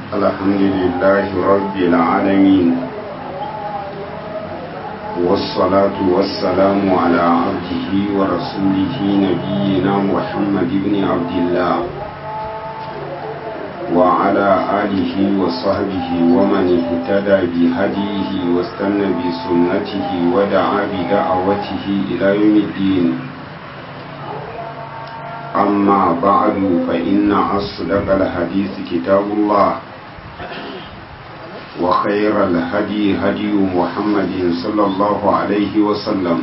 الحمد لله رب العالمين والصلاة والسلام على عبده ورسوله نبينا محمد بن عبد الله وعلى آله وصحبه ومن اهتدى بهديه واستنى بسنته ودعا بدعوته إلى يوم الدين أما بعد فإن أصدق الحديث كتاب الله وخير الهدي هدي محمد صلى الله عليه وسلم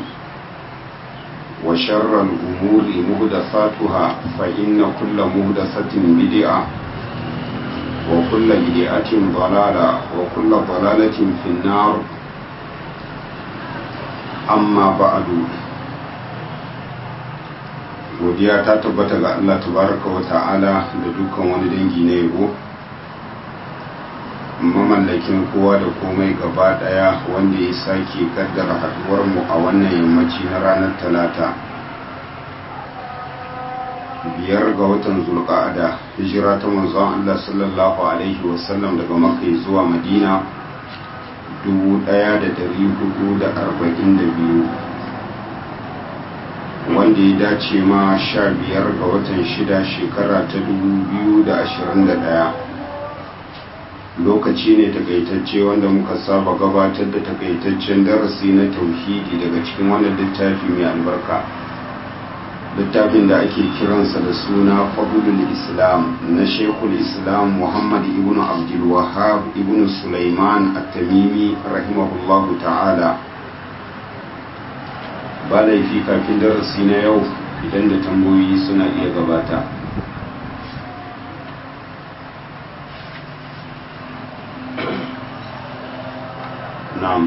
وشر الأمور مهدثاتها فإن كل مهدثة بدعة وكل بدعة ضلالة وكل ضلالة في النار أما بعد godiya ta tabbata ga Allah tabaraka wa ta'ala da dukkan wani dangi na yabo mamallakin kowa da komai gaba daya wanda ya sake kaddara haduwar mu a wannan yammaci na ranar talata biyar ga watan zulqa'ada hijira ta manzon Allah sallallahu alaihi wasallam daga makka zuwa madina 1442 wanda ya dace ma sha biyar ga watan shida shekara ta dubu biyu da ashirin da ɗaya lokaci ne takaitacce wanda muka saba gabatar da takaitaccen darasi na tauhidi daga cikin wannan littafi mai albarka littafin da ake kiransa da suna fadlul islam na shekul islam muhammad ibn abdul wahab ibn sulaiman at-tamimi rahimahullahu ta'ala ba laifi kafin darasi na yau idan da tambayoyi suna iya gabata na'am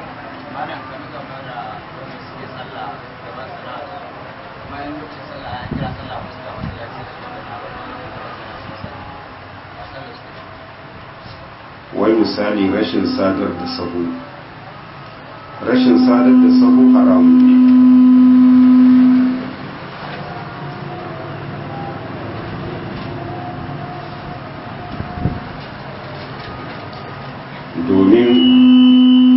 wai misali rashin sadar da sahu rashin sadar da sahu haramun ne domin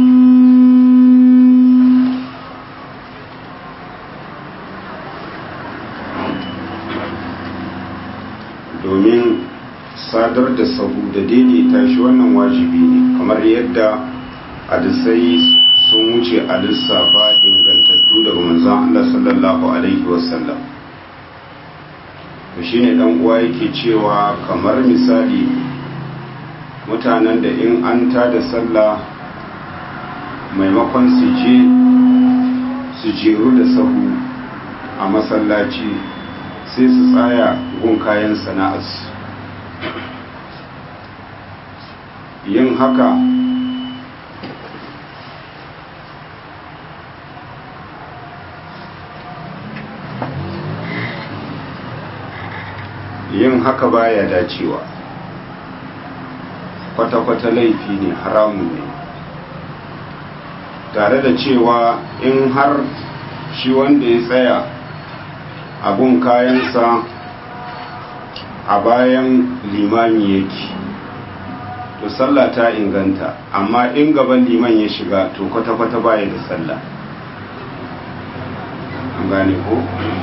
domin sadar da sahu da daidaita shi wannan wajibi ne kamar yadda hadisai sun wuce a lissafa ingantattu daga manzon Allah sallallahu alaihi wasallam to shine dan uwa yake cewa kamar misali mutanen da in an tada sallah maimakon su je su jeru da sahu a masallaci sai su tsaya gun kayan sana'arsu yin haka yin haka baya dacewa kwata-kwata laifi ne haramun ne tare da cewa in har shi wanda ya tsaya abun kayansa a bayan limami yake to sallah ta inganta amma in gaban liman ya shiga to kwata-kwata baya da sallah an gane ko?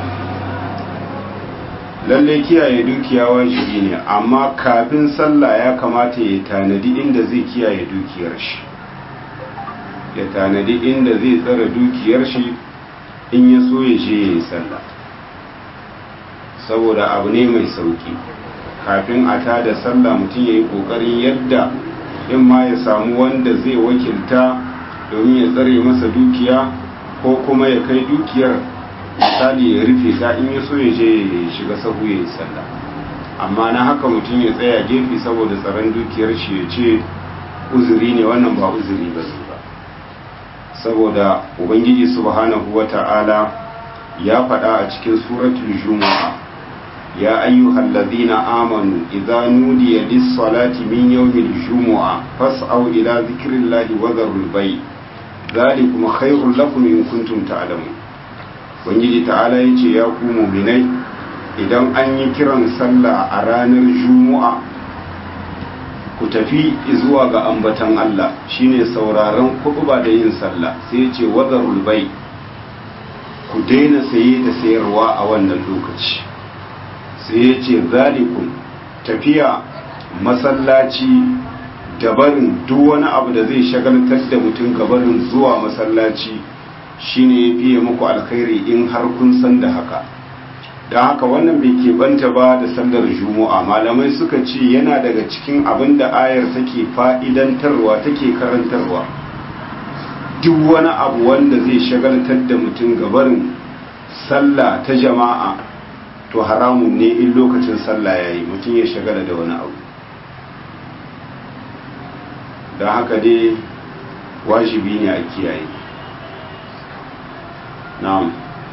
lallai kiyaye dukiya wajibi ne amma kafin sallah ya kamata ya tanadi inda zai kiyaye dukiyar shi ya tanadi inda zai tsara dukiyar shi in ya so ya je ya yi sallah saboda abu ne mai sauki kafin a tada sallah mutum ya yi kokarin yadda in ma ya samu wanda zai wakilta domin ya tsare masa dukiya ko kuma ya kai dukiyar misali ya rufe ta in ya so ya je ya shiga sahu ya yi sallah amma na haka mutum ya tsaya gefe saboda tsaron dukiyar shi ya ce uzuri ne wannan ba uzuri ba ne ba saboda ubangiji subhanahu wata'ala ya faɗa a cikin suratul juma'a ya ayyuhal ladhina amanu idza nudiya lis-salati min yawmil jumu'a fas'au ila dhikrillahi wa dharul bay' dhalikum khairul lakum in kuntum ta'lamun ubangiji ta'ala ya ce ya ku muminai idan an yi kiran sallah a ranar juma'a ku ku tafi zuwa ga ambatan Allah shine sauraron kutuba da yin sallah sai ya ce wazarul bai ku daina saye da sayarwa a wannan lokaci sai ya ce zalikun tafiya masallaci gabarin duk wani abu da zai shagaltar da mutum gabarin zuwa masallaci shine ya fiye muku alkhairi in har kun san da haka da haka wannan bai keɓanta ba da sallar juma'a malamai suka ce yana daga cikin abin da ayar take fa'idantarwa take karantarwa duk wani abu wanda zai shagaltar da mutum gabarin sallah ta jama'a to haramun ne in lokacin sallah ya yi mutum ya shagala da wani abu don haka dai wajibi ne a kiyaye na'am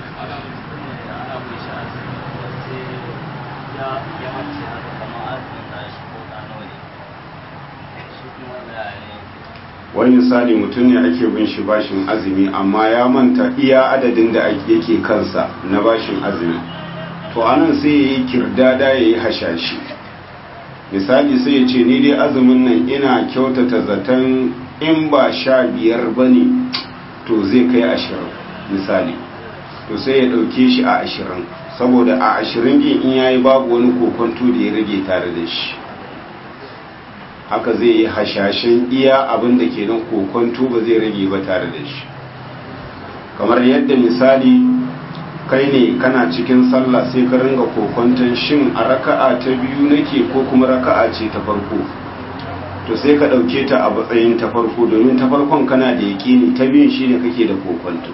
wani misali mutum ne ake bin shi bashin azumi amma ya manta iya adadin da yake kansa na bashin azumi to anan sai ya yi kirdada ya yi hashashi misali sai ya ce ni dai azumin nan ina kyautata zaton in ba sha biyar ba ne to zai kai ashirin misali to sai ya ɗauke shi a ashirin saboda a ashirin ɗin in yayi babu wani kokonto da ya rage tare da shi haka zai yi hashashen iya abin da ke nan kokonto ba zai rage ba tare da shi kamar yadda misali kai ne kana cikin sallah sai ka ringa kokonton shin a raka'a ta biyu nake ko kuma raka'a ce ta farko to sai ka ɗauke ta a matsayin ta farko domin ta farkon kana da yaƙini ta biyun shine kake da kokonto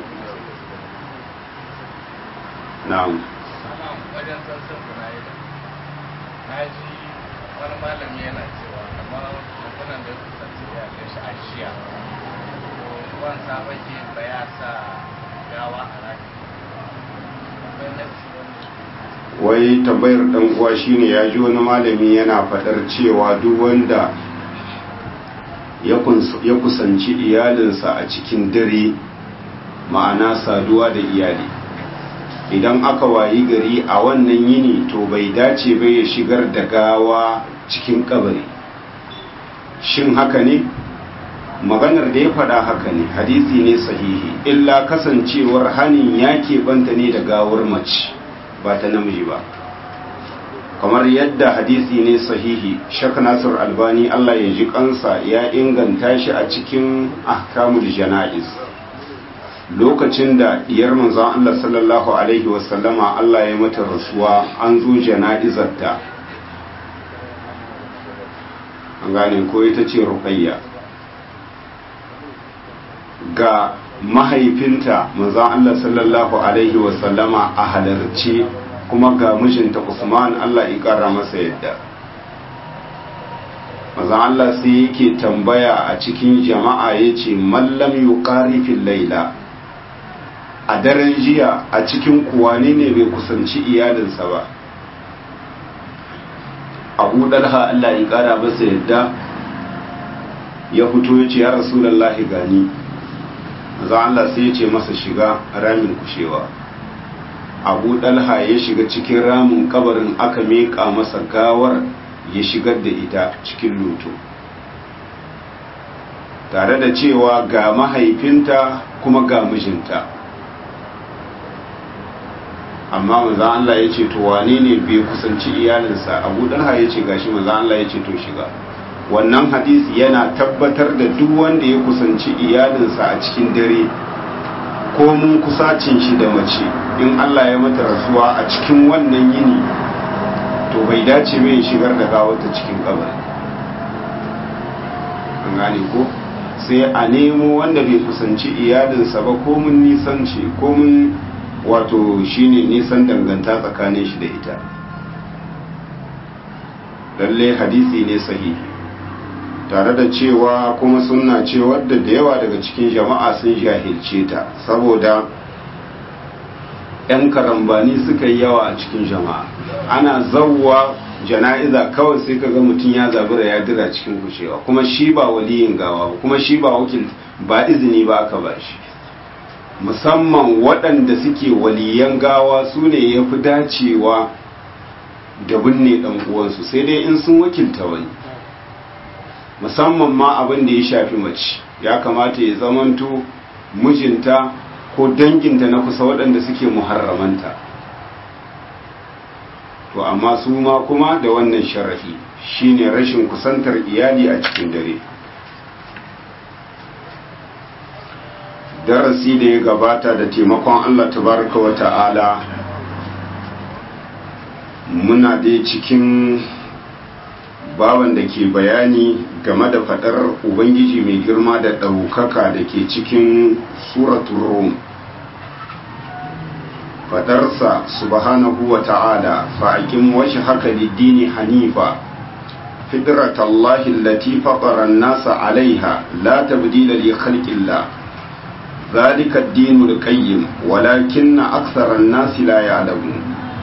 na'am wajen sassan buraida na ji wani malami yana cewa kamar mutunan da ya kusanci ya kai shi a shiya ruwan sabaki ba ya sa gawa a raki akwai nafsi wanda wai tambayar dan uwa shine ya ji wani malami yana faɗar cewa duk wanda ya kus- ya kusanci iyalinsa a cikin dare ma'ana saduwa da iyali idan aka wayi gari a wannan yini to bai dace bai ya shigar da gawa cikin kabari shin haka ne maganar da ya faɗa haka ne hadisi ne sahihi illa kasancewar hanin ya keɓanta ne da gawar mace ba ta namiji ba kamar yadda hadisi ne sahihi shak nasir albani allah ya ji kansa ya inganta shi a cikin ahkamul jana'iz lokacin da diyar manzon allah sallallahu alaihi wasallama allah ya mata rasuwa an zo jana'izarta an gane ko ita ce ruqayya ga mahaifinta manzon Allah sallallahu alaihi wasallama a halarci kuma ga mijinta Usman Allah ya kara masa yadda manzon Allah sai yake tambaya a cikin jama'a yace mallam yuqari fil laila a daren jiya a cikin kuwane ne bai kusanci iyalinsa ba Abu Dalha Allah ya kara masa yadda ya fito yace ya Rasulullahi gani za Allah sai ya ce masa shiga ramin kushewa abu dalha ya shiga cikin ramin kabarin aka meƙa masa gawar ya shigar da ita cikin luto tare da cewa ga mahaifinta kuma ga mijinta amma maza Allah ya ce to wane ne bai kusanci iyalinsa abu dalha ya ce gashi maza Allah ya ce to shiga wannan hadisi yana tabbatar da duk wanda ya kusanci iyalinsa a cikin dare ko mun kusacin shi da mace in Allah ya mata rasuwa a cikin wannan yini to bai dace mai shigar da gawata cikin kabari an gane ko sai a nemo wanda bai kusanci iyalinsa ba ko mun nisanci ko mun wato shine nisan danganta tsakanin shi da ita lalle hadisi ne sahihi tare da cewa kuma suna ce wadda da yawa daga cikin jama'a sun jahilce ta saboda 'yan karambani suka yi yawa a cikin jama'a ana zauwa jana'iza kawai sai kaga mutum ya zabura ya dira cikin kushewa kuma shi ba waliyin gawa ba kuma shi ba wakil ba izini ba aka ba shi musamman waɗanda suke waliyan gawa su ne ya fi dacewa da binne ɗan uwansu sai dai in sun wakilta wani musamman ma abin da ya shafi mace ya kamata ya zamanto mijinta ko danginta na kusa waɗanda suke muharramanta to amma su ma kuma da wannan sharafi shine rashin kusantar iyali a cikin dare darasi da ya gabata da taimakon Allah tabaraka wa ta'ala muna dai cikin baban da ke bayani game da fadar ubangiji mai girma da ɗaukaka da ke cikin suratun rum fadarsa subhanahu wa ta'ala fa'akin washe haka dini hanifa fitratallahi allati fatara an-nasa 'alayha la tabdila li khalqillah ذلك الدين القيم ولكن أكثر الناس لا يعلمون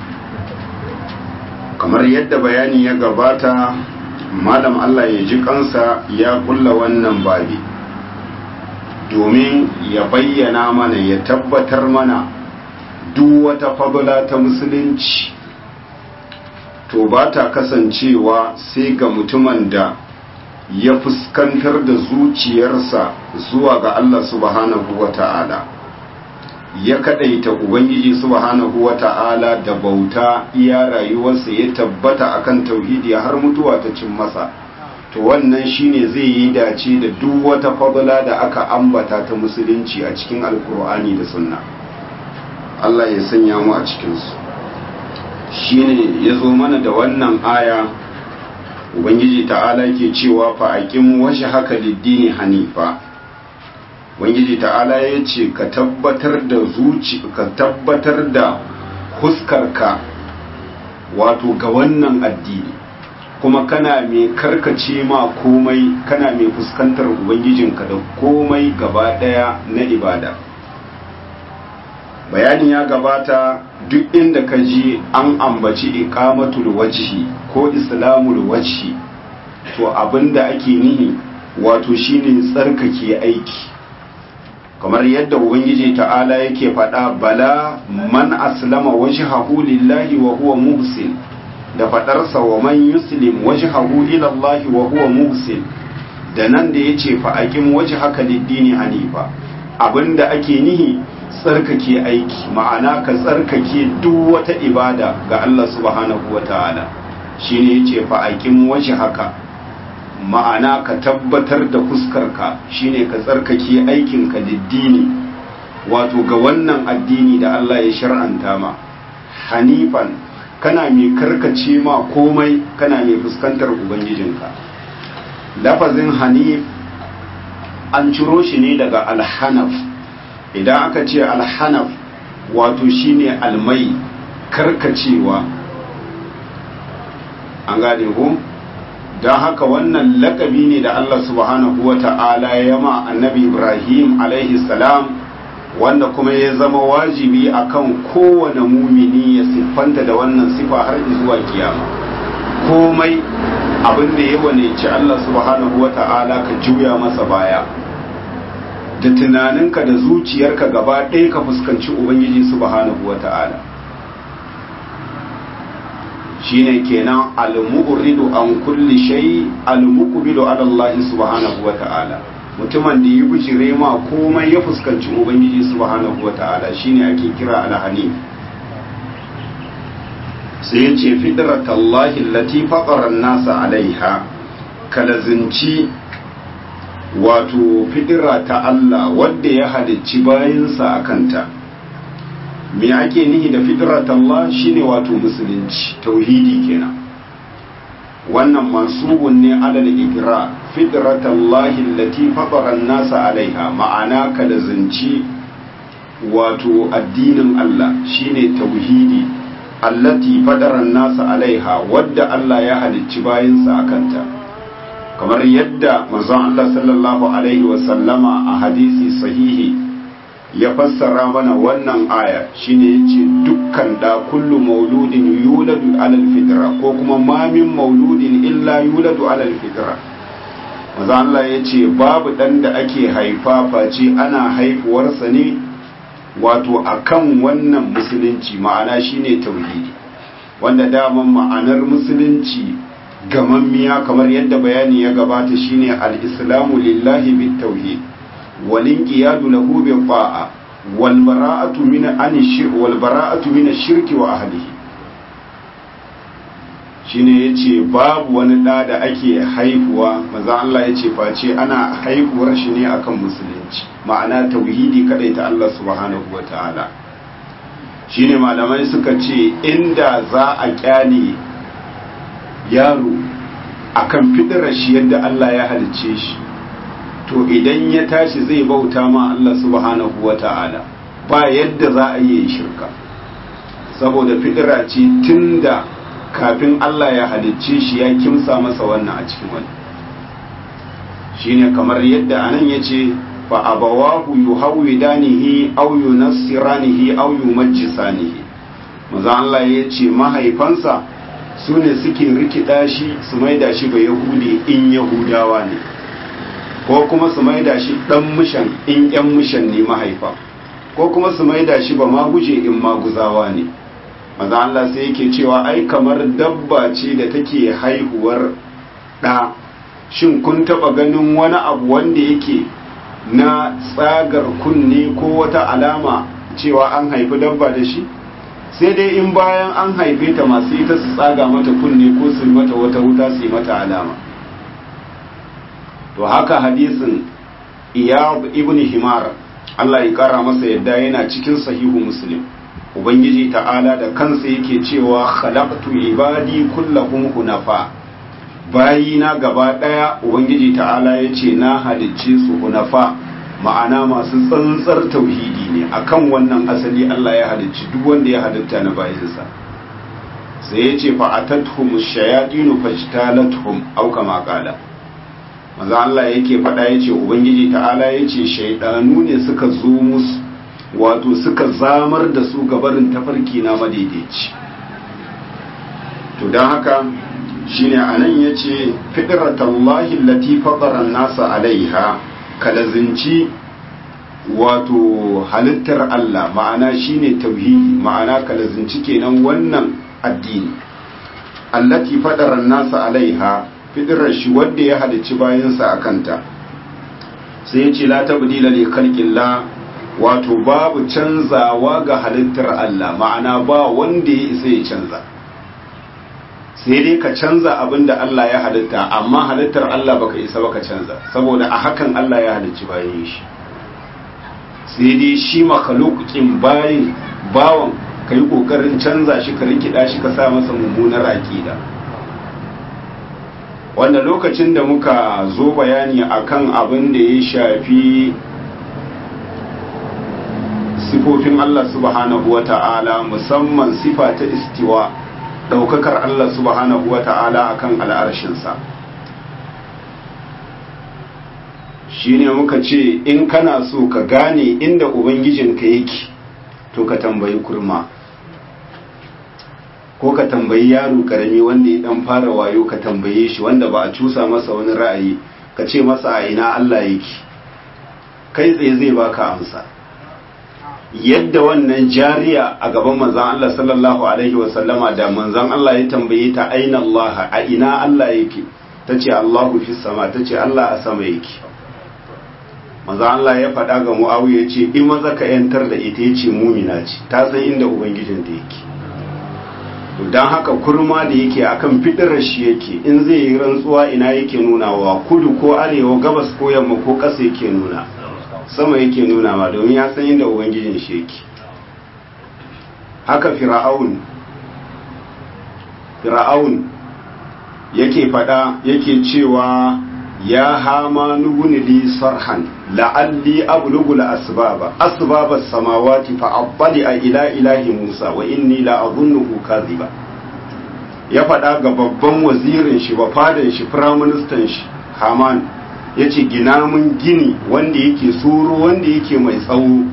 kamar yadda bayani ya gabata malam Allah ya ji kansa ya kulla wannan babi domin ya bayyana mana ya tabbatar mana duk wata fadula ta musulunci to ba ta kasancewa sai ga mutumin da ya fuskantar da zuciyarsa zuwa ga Allah subhanahu wa ta'ala ya kadaita Ubangiji subhanahu wa ta'ala da bauta iya rayuwarsa ya tabbata akan tauhidi har mutuwa ta cin masa to wannan shine zai yi dace da duk wata fadla da aka ambata ta musulunci a cikin alkur'ani da sunna Allah ya sanya mu a cikinsu shine ya zo mana da wannan aya ubangiji ta'ala ke cewa fa aqim washi haka liddini hanifa ubangiji ta'ala ya ce ka tabbatar da zuci ka tabbatar da huskarka wato ga wannan addini kuma kana mai karkace ma komai kana mai fuskantar ubangijinka da komai gaba daya na ibada bayanin ya gabata duk inda ka ji an ambaci iqamatul wajhi ko islamul wajhi to abinda ake nihi wato shine tsarkake aiki kamar yadda ubangiji ta'ala yake faɗa bala man aslama wajhahu lillahi wa huwa muhsin da faɗarsa wa man yuslim wajhahu ila Allah wa huwa muhsin da nan da yace fa aqim wajhaka lid-dini hanifa abinda ake nihi tsarkake aiki ma'ana ka tsarkake duk wata ibada ga Allah subhanahu wa ta'ala shi ne ya ce fa'aƙin waje haka ma'ana ka tabbatar da fuskarka shi ne ka tsarkake aikinka diddini wato ga wannan addini da Allah ya shar'anta ma hanifan kana mai karkace ma komai kana mai fuskantar ubangijinka lafazin hanif an ciro shi ne daga alhanaf idan aka ce alhanaf wato shine almai karkacewa an gane ku don haka wannan lakabi ne da Allah subhanahu wa ta'ala ya ma annabi Ibrahim alaihi salam wanda kuma ya zama wajibi akan kowane mumini ya siffanta da wannan sifa har zuwa kiyama komai abin da ya wane ci Allah subhanahu wa ta'ala ka juya masa baya da tunaninka da zuciyarka gaba ɗaya ka fuskanci ubangiji subhanahu wa ta'ala shine kenan al-mu'ridu an kulli shay al-muqbilu ala Allah subhanahu wa ta'ala mutumin da yi bijire ma komai ya fuskanci ubangiji subhanahu wa ta'ala shine ake kira al-hanif sai yace fitratallahi allati faqara an-nasa alaiha kalazinci wato fidira ta Allah wadda ya halicci bayansa a kanta me ake nihi da fidirat Allah shine wato musulunci tauhidi kenan wannan mansubun ne alal igra fidrat Allah allati fatara an-nasa alaiha ma'ana ka da zanci wato addinin Allah shine tauhidi allati fatara an-nasa alaiha wadda Allah ya halicci bayansa a kanta kamar yadda manzon Allah sallallahu alaihi wasallama a hadisi sahihi ya fassara mana wannan aya shine yace dukkan da kullu mauludin yuladu alal fitra ko kuma ma min mauludin illa yuladu alal fitra manzon Allah yace babu dan da ake haifa face ana haifuwarsa ne wato akan wannan musulunci ma'ana shine tauhidi wanda daman ma'anar musulunci gamammiya kamar yadda bayani ya gabata shine al-islamu lillahi bit tauhid wal inqiyadu lahu bi ta'a wal bara'atu min an wal bara'atu min ash-shirki wa ahlihi shine yace babu wani da da ake haihuwa maza Allah yace face ana haihuwar shi ne akan musulunci ma'ana tauhidi kadai ta Allah subhanahu wataala shine malamai suka ce inda za a kyale yaro akan fidirar shi yadda Allah ya halicce shi to idan ya tashi zai bauta ma Allah subhanahu wataala ba yadda za a yi shirka saboda fidira ce tunda kafin Allah ya halicce shi ya kimsa masa wannan a cikin wani shine kamar yadda anan yace fa abawahu yuhawidanihi aw yunassiranihi aw yumajjisanihi manzo Allah yace mahaifansa sune suke rikida shi su maida shi ba yahudi in yahudawa ne ko kuma su maida shi dan mushan in yan mushan ne mahaifa ko kuma su maida shi ba maguje in maguzawa ne maza Allah sai yake cewa ai kamar dabba ce da take haihuwar ɗa shin kun taɓa ganin wani abu wanda yake na tsagar kunne ko wata alama cewa an haifi dabba da shi sai dai in bayan an haife ta masu ita su tsaga mata kunne ko su mata wata wuta su yi mata alama to haka hadisin iyab ibn himar Allah ya kara masa yadda yana cikin sahihu muslim ubangiji ta'ala da kansa yake cewa khalaqtu ibadi kullahum hunafa bayina gaba daya ubangiji ta'ala yace na halicce su hunafa ma'ana masu tsantsar tauhidi ne akan wannan asali Allah ya halicci duk wanda ya halitta na bayinsa sai yace fa atatuhum shayatinu fajtalatuhum aw kama qala manzo Allah yake faɗa yace ubangiji ta'ala yace shaydanu ne suka zo musu wato suka zamar da su gabarin tafarki na madaidaici to don haka shine anan ya ce fitratallahi lati fatara nasa alaiha kalazinci wato halittar Allah ma'ana shine tauhidi ma'ana kalazinci kenan wannan addini allati fatara nasa alaiha fitrar shi wanda ya halicci bayansa a kanta sai ya ce la tabdila li khalqillah wato babu canzawa ga halittar Allah ma'ana ba wanda ya isa ya canza sai dai ka canza abin da Allah ya halitta amma halittar Allah baka isa baka canza saboda a hakan Allah ya halicci bayan shi sai dai shi makhluqin bayin bawan kai kokarin canza shi ka rikida shi ka sa masa mummunar aqida wanda lokacin da muka zo bayani akan abin da ya shafi sifofin Allah subhanahu wa ta'ala musamman sifa ta istiwa ɗaukakar Allah subhanahu wa ta'ala a kan al'arshinsa shi ne muka ce in kana so ka gane inda Ubangijinka yake to ka tambayi kurma ko ka tambayi yaro karami wanda ya ɗan fara wayo ka tambaye shi wanda ba a cusa masa wani ra'ayi ka ce masa a ina Allah yake kai tsaye zai baka amsa yadda wannan jariya a gaban manzan Allah sallallahu Alaihi wasallama da manzan Allah ya tambaye ta aina Allah a ina Allah yake ta ce Allahu fi sama ta ce Allah a sama yake manzan Allah ya faɗa ga mu'awu ya ce in maza ka yantar da ita ya ce mumina ce ta san inda ubangijin da yake don haka kurma da yake akan fidirar shi yake in zai yi rantsuwa ina yake nunawa kudu ko arewa gabas ko yamma ko ƙasa yake nuna sama yake nuna ma domin ya san inda ubangijin shi yake haka fir'aun fir'aun yake fada yake cewa ya hama nuguni li sarhan la'alli ablugul asbaba asbaba samawati fa abbali a ila ilahi musa wa inni la adhunnuhu kadhiba ya fada ga babban wazirin shi ba fadan shi firaministan shi haman ya ce gina mun gini wanda yake suru wanda yake mai tsawo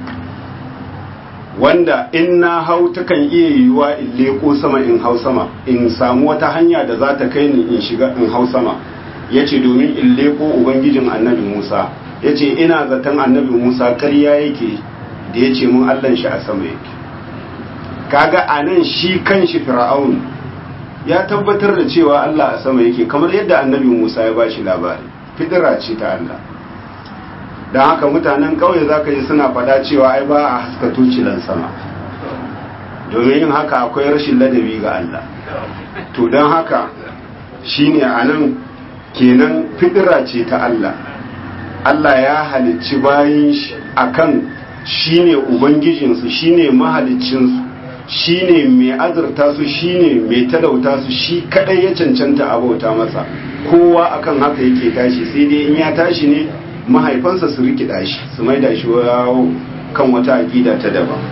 wanda in na hau takan iya yiwuwa in leko sama in hau sama in samu wata hanya da za ta kai ni in shiga in hau sama ya ce domin in leko ubangijin annabi musa ya ce ina zaton annabi musa karya yake da ya ce mun allan shi a sama yake kaga a nan shi kan shi fir'aun ya tabbatar da cewa Allah a sama yake kamar yadda annabi Musa ya bashi labari fitira ce ta Allah don haka mutanen ƙauye za ka yi suna faɗa cewa ai ba a haska tucilan sama domin yin haka akwai rashin ladabi ga Allah to don haka shine a nan kenan fitira ce ta Allah Allah ya halicci bayan shi akan shine ubangijinsu shine mahaliccinsu shine mai azurta su shine mai talauta su shi kadai ya cancanta abauta masa kowa akan haka yake tashi sai dai in ya tashi ne mahaifansa su rikida shi su maida shi kan wata aqida ta daban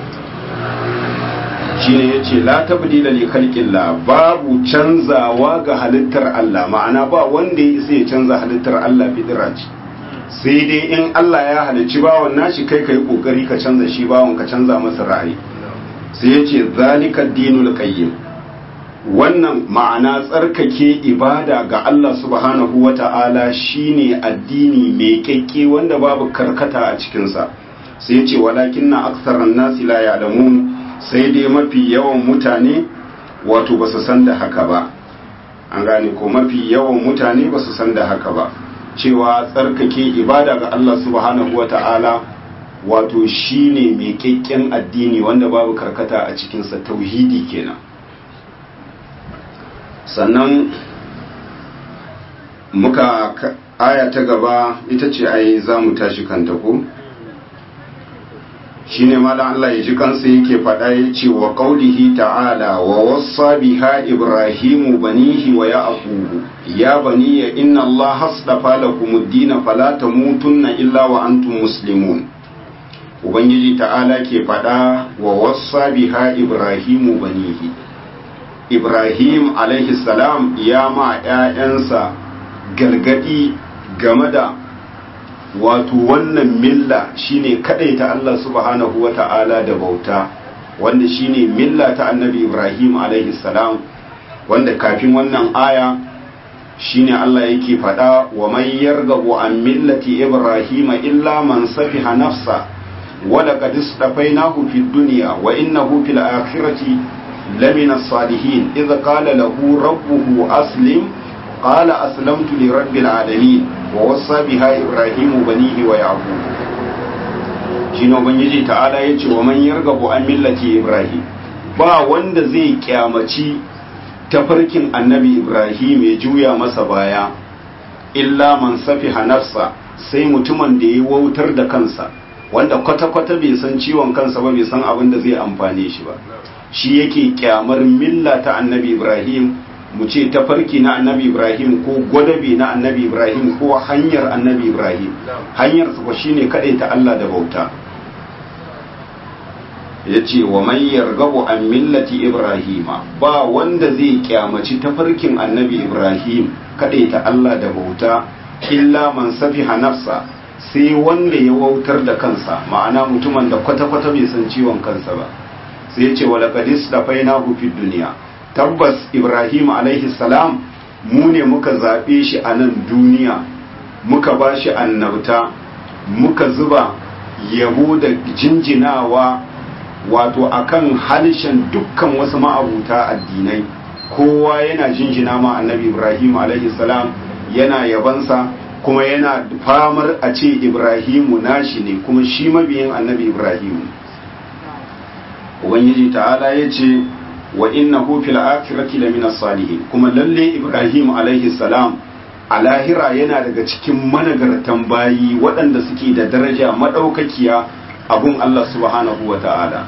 shine yace la tabdila li khalqillah babu canzawa ga halittar Allah ma'ana ba wanda ya isa ya canza halittar Allah fidira ce sai dai in Allah ya halicci bawon nashi kai kai kokari ka canza shi bawon ka canza masa ra'ayi sai yace zalika dinul qayyim wannan ma'ana tsarkake ibada ga Allah subhanahu wata'ala shine addini mai kyakke wanda babu karkata a cikinsa sai yace walakinna aktharan nasi la ya'lamun sai dai mafi yawan mutane wato ba su san da haka ba an gane ko mafi yawan mutane ba su san da haka ba cewa tsarkake ibada ga Allah subhanahu wa ta'ala wato shine mai kyakken addini wanda babu karkata a cikinsa tauhidi kenan sannan muka aya ta gaba ita ce ai za mu tashi kanta ko? shine malam Allah ya ji kansa yake faɗa ya ce wa qaulihi ta'ala wa wassa biha ibrahimu banihi wa ya'qubu ya bani inna Allah hasdafa lakum ad-din fala tamutunna illa wa antum muslimun ubangiji ta'ala ke faɗa wa wassa biha ibrahimu banihi ibrahim alaihi salam ya ma ƴaƴansa gargadi game da wato wannan milla shine ta Allah subhanahu wa ta'ala da bauta wanda shine milla ta annabi Ibrahim alaihi salam wanda kafin wannan aya shine Allah yake faɗa wa man yargabu an millati Ibrahim illa man safiha nafsa wa laqad istafainahu fid dunya wa innahu fil akhirati lamina salihin idh qala lahu rabbuhu aslim قال أسلمت لرب العالمين ووصى بها إبراهيم بنيه ويعقوب shine ubangiji ta'ala yace wa man yargabu an millati ibrahim ba wanda zai kyamaci tafarkin annabi ibrahim ya juya masa baya illa man safiha nafsa sai mutumin da ya wautar da kansa wanda kwata-kwata bai san ciwon kansa ba bai san abin da zai amfane shi ba shi yake kyamar milla ta annabi ibrahim mu ce tafarki na annabi ibrahim ko gwadabi na annabi ibrahim ko hanyar annabi ibrahim hanyar su shine kaɗai ta allah da bauta ya ce wa man yargabu an millati ibrahima ba wanda zai kyamaci tafarkin annabi ibrahim kaɗai ta allah da bauta illa man safiha nafsa sai wanda ya wautar da kansa ma'ana mutumin da kwata-kwata bai san ciwon kansa ba sai ya ce wa laqadis da fainahu fid duniya tabbas ibrahim alaihi salam mu ne muka zaɓe shi a nan duniya muka ba shi annabta muka zuba yabo da jinjinawa wato akan halishan dukkan wasu ma'abuta addinai kowa yana jinjina ma annabi ibrahim alaihi salam yana yabansa kuma yana famar a ce ibrahimu nashi ne kuma shi mabiyin annabi ibrahimu ubangiji ta'ala ya ce wa innahu fil akhirati lamina salihin kuma lalle ibrahim alaihi salam a lahira yana daga cikin managartan bayi waɗanda suke da daraja madaukakiya abun Allah subhanahu wa ta'ala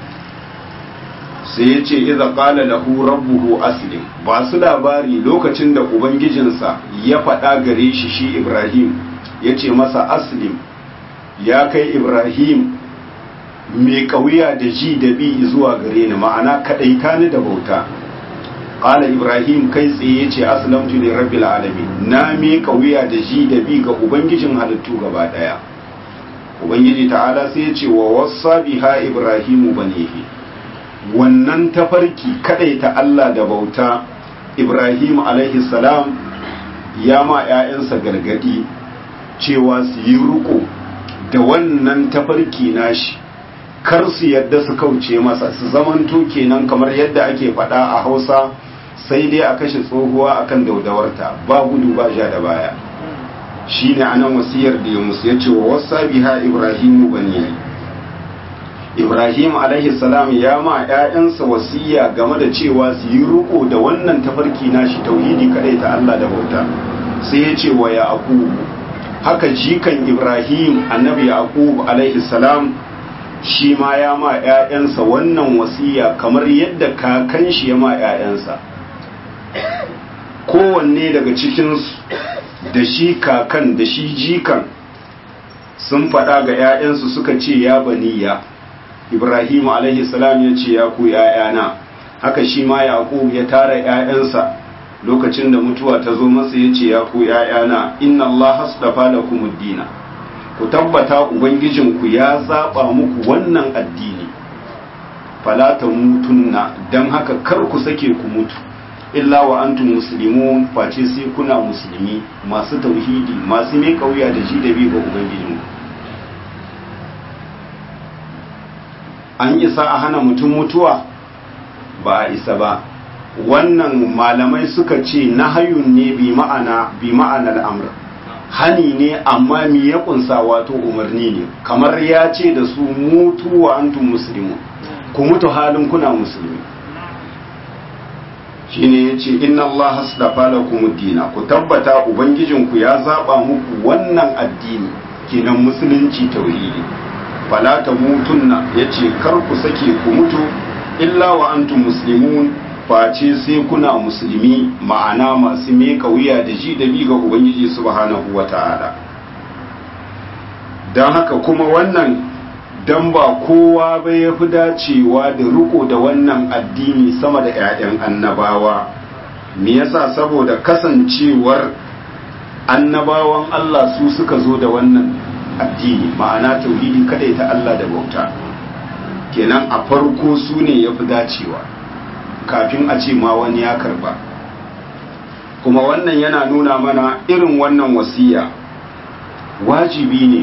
sai ya ce iza qala lahu rabbuhu aslim ba su labari lokacin da ubangijinsa ya faɗa gare shi shi ibrahim ya ce masa aslim ya kai ibrahim mai kauya da ji da bi zuwa gare ni ma'ana kadaita ni da bauta qala ibrahim kai tsaye yace aslamtu li rabbil alamin na mai kauya da ji da bi ga ubangijin halittu gaba daya ubangiji ta'ala sai yace wa wassa biha ibrahim banihi wannan tafarki kadaita Allah da bauta ibrahim alaihi salam ya ma 'ya'yansa gargadi cewa su yi riko da wannan tafarki nashi kar su yadda su kauce masa su zamanto kenan kamar yadda ake faɗa a hausa sai dai a kashe tsohuwa akan daudawarta ba gudu ba ja da baya shine anan wasiyar da ya musu yace wa wasa biha ibrahimu bani ibrahim alaihi salam ya ma ƴaƴansa wasiya game da cewa su yi riko da wannan tafarki nashi tauhidi kadai ta Allah da bauta sai ya ce wa yaqub haka jikan ibrahim annabi yaqub alaihi salam shi ma ya ma ƴaƴansa wannan wasiya kamar yadda kakan shi ya ma ƴaƴansa kowanne daga cikinsu da shi kakan da shi jikan sun faɗa ga 'ya'yansu suka ce ya baniya ibrahim alaihi salam ya ce ya ku 'ya'yana haka shi ma yaqub ya tara 'ya'yansa lokacin da mutuwa ta zo masa ya ce ya ku 'ya'yana inna allaha astafa lakum ad-dina ku tabbata ubangijinku ya zaba muku wannan addini fala tamutunna dan haka kar ku sake ku mutu illa wa antum muslimun face sai kuna musulmi masu tauhidi masu mai kauya da ji da bi ga ubangijinku an isa a hana mutum mutuwa ba a isa ba wannan malamai suka ce nahayun ne bi ma'ana bi ma'anar amr hani ne amma mi ya kunsa wato umarni ne kamar ya ce da su mutu wa antum muslimun ku mutu halin kuna musulmi shine yace inna Allah aslafa lakum dina ku tabbata ubangijinku ya zaba muku wannan addini kenan musulunci tauhidi fala tamutunna yace kar ku sake ku mutu illa wa antum muslimun face sai kuna musulmi ma'ana masu meka wuya da ji da bi ga ubangiji subhanahu wata'ala don haka kuma wannan dan ba kowa ba ya fi dacewa da riko da wannan addini sama da 'ya'yan annabawa me yasa saboda kasancewar annabawan Allah su suka zo da wannan addini ma'ana tauhidi kadai ta Allah da bauta kenan a farko su ne ya fi dacewa kafin a ce ma wani ya karba kuma wannan yana nuna mana irin wannan wasiya wajibi ne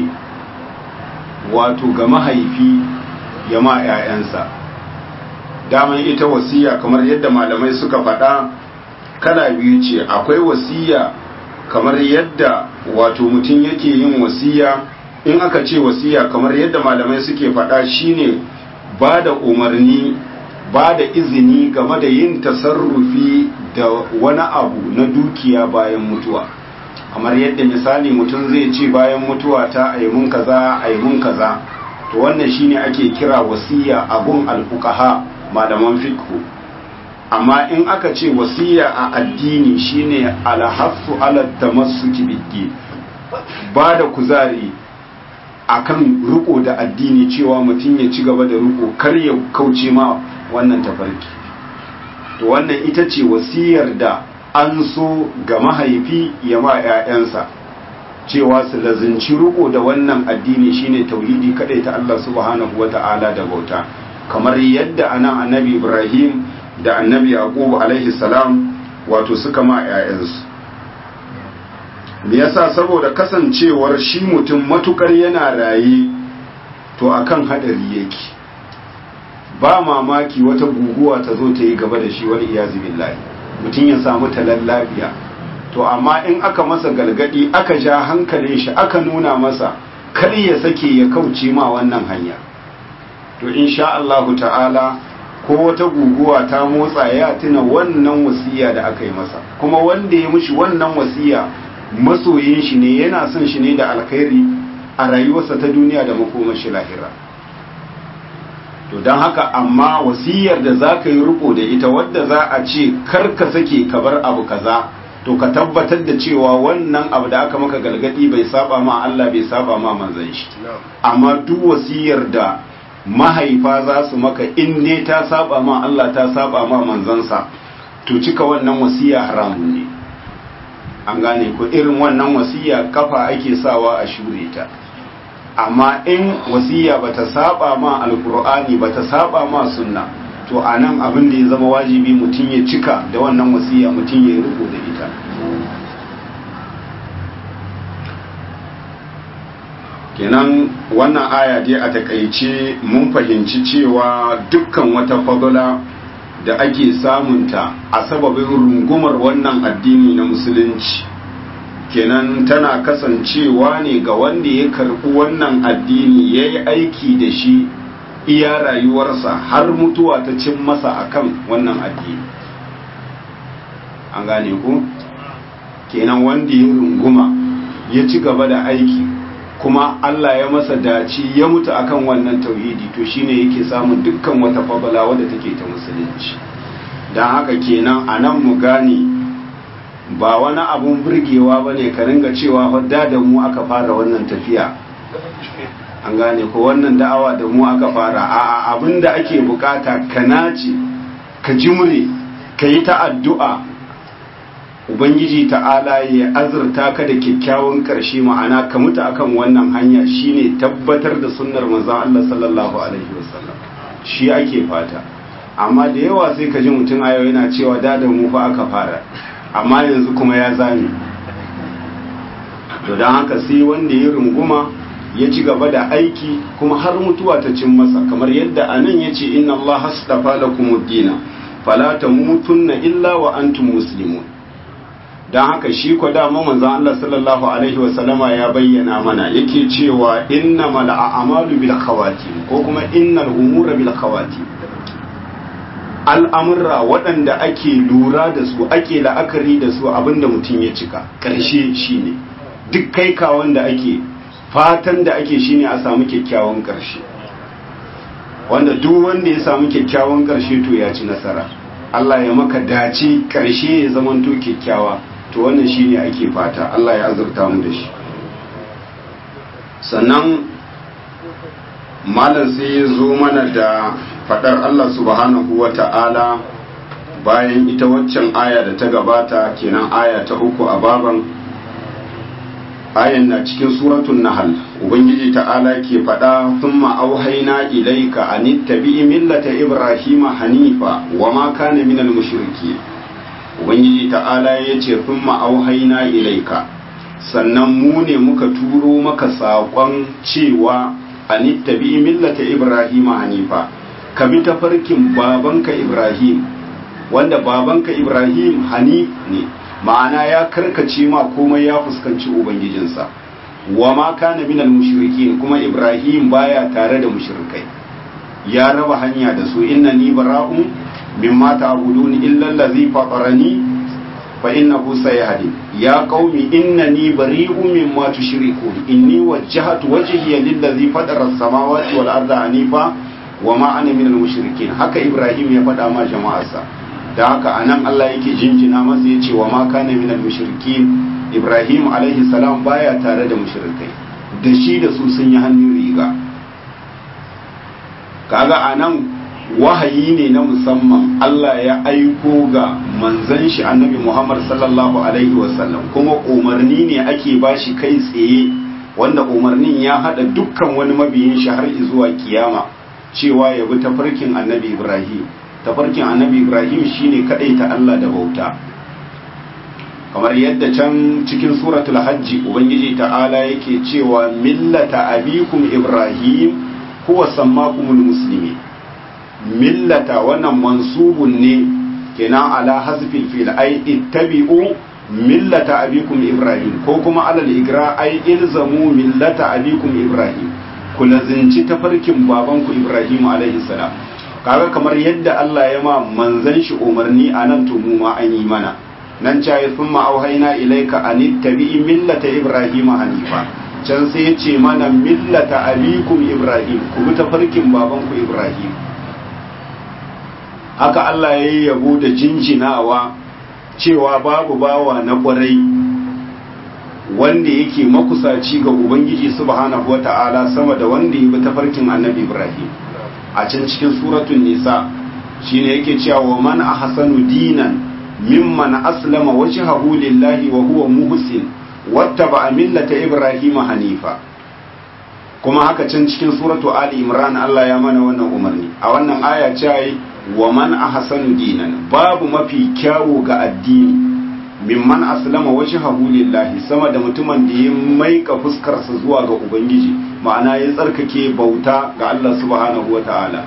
wato ga mahaifi ya ma 'ya'yansa daman ita wasiya kamar yadda malamai suka faɗa kala biyu ce akwai wasiya kamar yadda wato mutum yake yin wasiya in aka ce wasiya kamar yadda malamai suke faɗa shine ba da umarni ba da izini game da yin tasarrufi da wani abu na dukiya bayan mutuwa kamar yadda misali mutum zai ce bayan mutuwa ta aimun kaza aimun kaza to wannan shine ake kira wasiya abun alfuqaha malaman fiqh amma in aka ce wasiya a addini shine alhassu ala tamassuki biddi ba da kuzari akan riko da addini cewa mutum ya ci gaba da riko kar ya kauce ma wannan tafarki to wannan ita ce wasiyar da an so ga mahaifi ya ma 'ya'yansa cewa su lazinci riko da wannan addini shine tauhidi kadai ta Allah subhanahu wata'ala da bauta kamar yadda anan annabi Ibrahim da annabi Yaqub alaihi salam wato suka ma 'ya'yansu me yasa saboda kasancewar shi mutum matukar yana raye to akan hadari yake ba mamaki wata guguwa ta zo ta yi gaba da shi wani iyazu billahi mutum ya samu talan lafiya to amma in aka masa galgadi aka ja hankalin shi aka nuna masa kar ya sake ya kauce ma wannan hanya to insha Allahu ta'ala ko wata guguwa ta motsa ya tuna wannan wasiya da aka yi masa kuma wanda ya mishi wannan wasiya masoyin shi ne yana son shi ne da alkhairi a rayuwarsa ta duniya da makomar shi lahira to don haka amma wasiyar da za ka yi riko da ita wadda za a ce kar ka sake ka bar abu kaza to ka tabbatar da cewa wannan abu da aka maka galgadi bai saba ma Allah bai saba ma manzon shi amma duk wasiyar da mahaifa za su maka in ne ta saba ma Allah ta saba ma manzansa to cika wannan wasiya haramun ne an gane ko irin wannan wasiya kafa ake sawa a shure ta amma in wasiya bata saba ma alkur'ani bata saba ma sunna to anan abin da ya zama wajibi mutum ya cika da wannan wasiya mutum ya riko da ita kenan wannan aya dai a takaice mun fahimci cewa dukkan wata fadula da ake samunta a sababin rungumar wannan addini na musulunci kenan tana kasancewa ne ga wanda ya karɓi wannan addini ya yi aiki da shi iya rayuwarsa har mutuwa ta cin masa akan wannan addini an gane ku kenan wanda ya runguma ya ci gaba da aiki kuma Allah ya masa dace ya mutu akan wannan tauhidi to shine yake samun dukkan wata fadala wadda take ta musulunci don haka kenan a nan mu gane ba wani abun burgewa ba ne ka ringa cewa wadda da mu aka fara wannan tafiya an gane ko wannan da'awa da mu aka fara a abin da ake bukata ka nace ka jimre ka yi ta addu'a ubangiji ta'ala ya azurta ka da kyakkyawan karshe ma'ana ka mutu akan wannan hanya shine tabbatar da sunnar manzon Allah sallallahu alaihi wasallam shi ake fata amma da yawa sai ka ji mutum a yau yana cewa da da mu fa aka fara amma yanzu kuma ya zame to don haka sai wanda ya runguma ya ci gaba da aiki kuma har mutuwa ta cin masa kamar yadda anan ya ce inna Allah hastafa lakumud dina fala tamutunna illa wa antum muslimun don haka shi ko dama manzon Allah sallallahu alaihi wa sallama ya bayyana mana yake cewa innamal a'malu bil khawatim ko kuma innal umura bil khawatim al'amurra waɗanda ake lura da su ake la'akari da su abinda mutum ya cika ƙarshe shine duk kai kawon da ake fatan da ake shine a samu kyakkyawan ƙarshe wanda duk wanda ya samu kyakkyawan ƙarshe to ya ci nasara Allah ya maka dace ƙarshe ya zamanto kyakkyawa to wannan shine ake fata Allah ya azurta mu da shi sannan malam sai ya zo mana da fadar Allah subhanahu wa ta'ala bayan ita waccan aya da ta gabata kenan aya ta uku a baban ayan na cikin suratun nahal ubangiji ta'ala ke fada thumma auhaina ilaika an ittabi'i millata ibrahima hanifa wa ma kana minal mushriki ubangiji ta'ala yace thumma auhaina ilaika sannan mu ne muka turo maka saƙon cewa an ittabi'i millata ibrahima hanifa ka bi tafarkin babanka ibrahim wanda babanka ibrahim hanif ne ma'ana ya karkace ma komai ya fuskanci ubangijinsa wa ma kana minal mushrikin kuma ibrahim baya tare da mushrikai ya raba hanya da su innani bara'un mimma ta'budun illa allazi fatarani fa innahu sayahdi ya qaumi innani bari'un mimma tushrikun inni wajjahtu wajhiya lillazi fatara as-samawati wal arda hanifa wa ma ana minal mushrikin haka ibrahim ya faɗa ma jama'arsa da haka anan Allah yake jinjina masa yace wa ma kana minal mushrikin ibrahim alaihi salam baya tare da mushrikai da shi da su sun yi hannun riga kaga anan wahayi ne na musamman Allah ya aiko ga manzon shi annabi Muhammad sallallahu alaihi wasallam kuma umarni ne ake bashi kai tsaye wanda umarnin ya hada dukkan wani mabiyin shi har zuwa kiyama cewa ya bi tafarkin annabi Ibrahim tafarkin annabi Ibrahim shine kadai ta Allah da bauta kamar yadda can cikin suratul hajji ubangiji ta'ala yake cewa millata abikum Ibrahim huwa sammakumul muslimin millata wannan mansubun ne kenan ala hasfil fil ay ittabi'u millata abikum Ibrahim ko kuma alal igra ay ilzamu millata abikum Ibrahim ku lazinci tafarkin babanku Ibrahim alaihi salam kaga kamar yadda Allah ya ma manzan shi umarni a nan to mu ma an yi mana nan cayi thumma auhayna ilayka an ittabi'i millata Ibrahim hanifa can sai ya ce mana millata abikum Ibrahim ku bi tafarkin babanku Ibrahim haka Allah ya yi yabo da jinjinawa cewa babu bawa na kwarai wanda yake makusaci ga ubangiji subhanahu wata'ala sama da wanda ya bi tafarkin annabi ibrahim a can cikin suratun nisa shine yake cewa wa man ahsanu dinan mimman aslama wajhahu lillahi wa huwa muhsin wattaba millata ibrahim hanifa kuma haka can cikin suratu ali imran Allah ya mana wannan umarni a wannan aya ce wa man ahsanu dinan babu mafi kyawu ga addini mimman aslama wajhahu lillahi sama da mutumin da ya maika fuskarsa zuwa ga ubangiji ma'ana ya tsarkake bauta ga Allah subhanahu wataala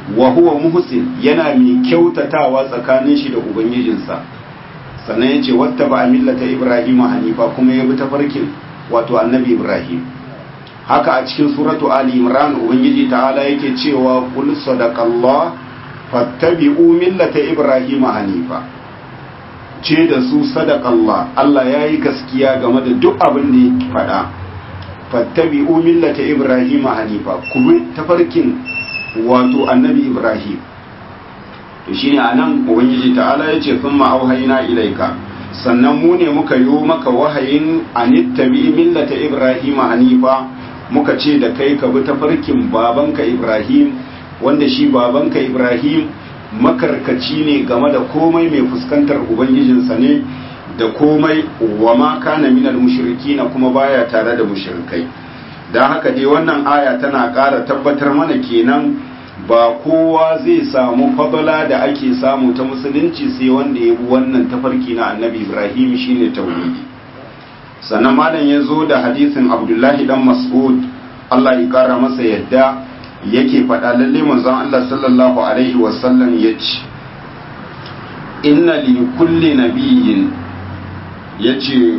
wa huwa muhsin yana mai kyautatawa tsakanin shi da ubangijinsa sannan yace wattaba millata ibrahim hanifa kuma ya bi tafarkin wato annabi ibrahim haka a cikin suratu ali imran ubangiji ta'ala yake cewa qul sadaqallah fattabi'u millata ibrahim hanifa ce da su sadaqallah Allah yayi gaskiya game da duk abin da ya faɗa fattabi'u millata ibrahim hanifa ku bi tafarkin wato annabi ibrahim to shine anan ubangiji ta'ala yace thumma auhayna ilaika sannan mu ne muka yi maka wahayin anittabi millata ibrahim hanifa muka ce da kai ka bi tafarkin babanka ibrahim wanda shi babanka ibrahim makarkaci ne game da komai mai fuskantar ubangijinsa ne da komai wa ma kana minal mushrikina kuma baya tare da mushrikai don haka dai wannan aya tana ƙara tabbatar mana kenan ba kowa zai samu fadala da ake samu ta musulunci sai wanda ya bi wannan tafarki na annabi ibrahim shine tauhidi sannan malam ya zo da hadisin abdullahi dan mas'ud allah ya kara masa yadda yake faɗa lalle manzon allah sallallahu alaihi wasallam ya ce inna li kulli nabiyyin ya ce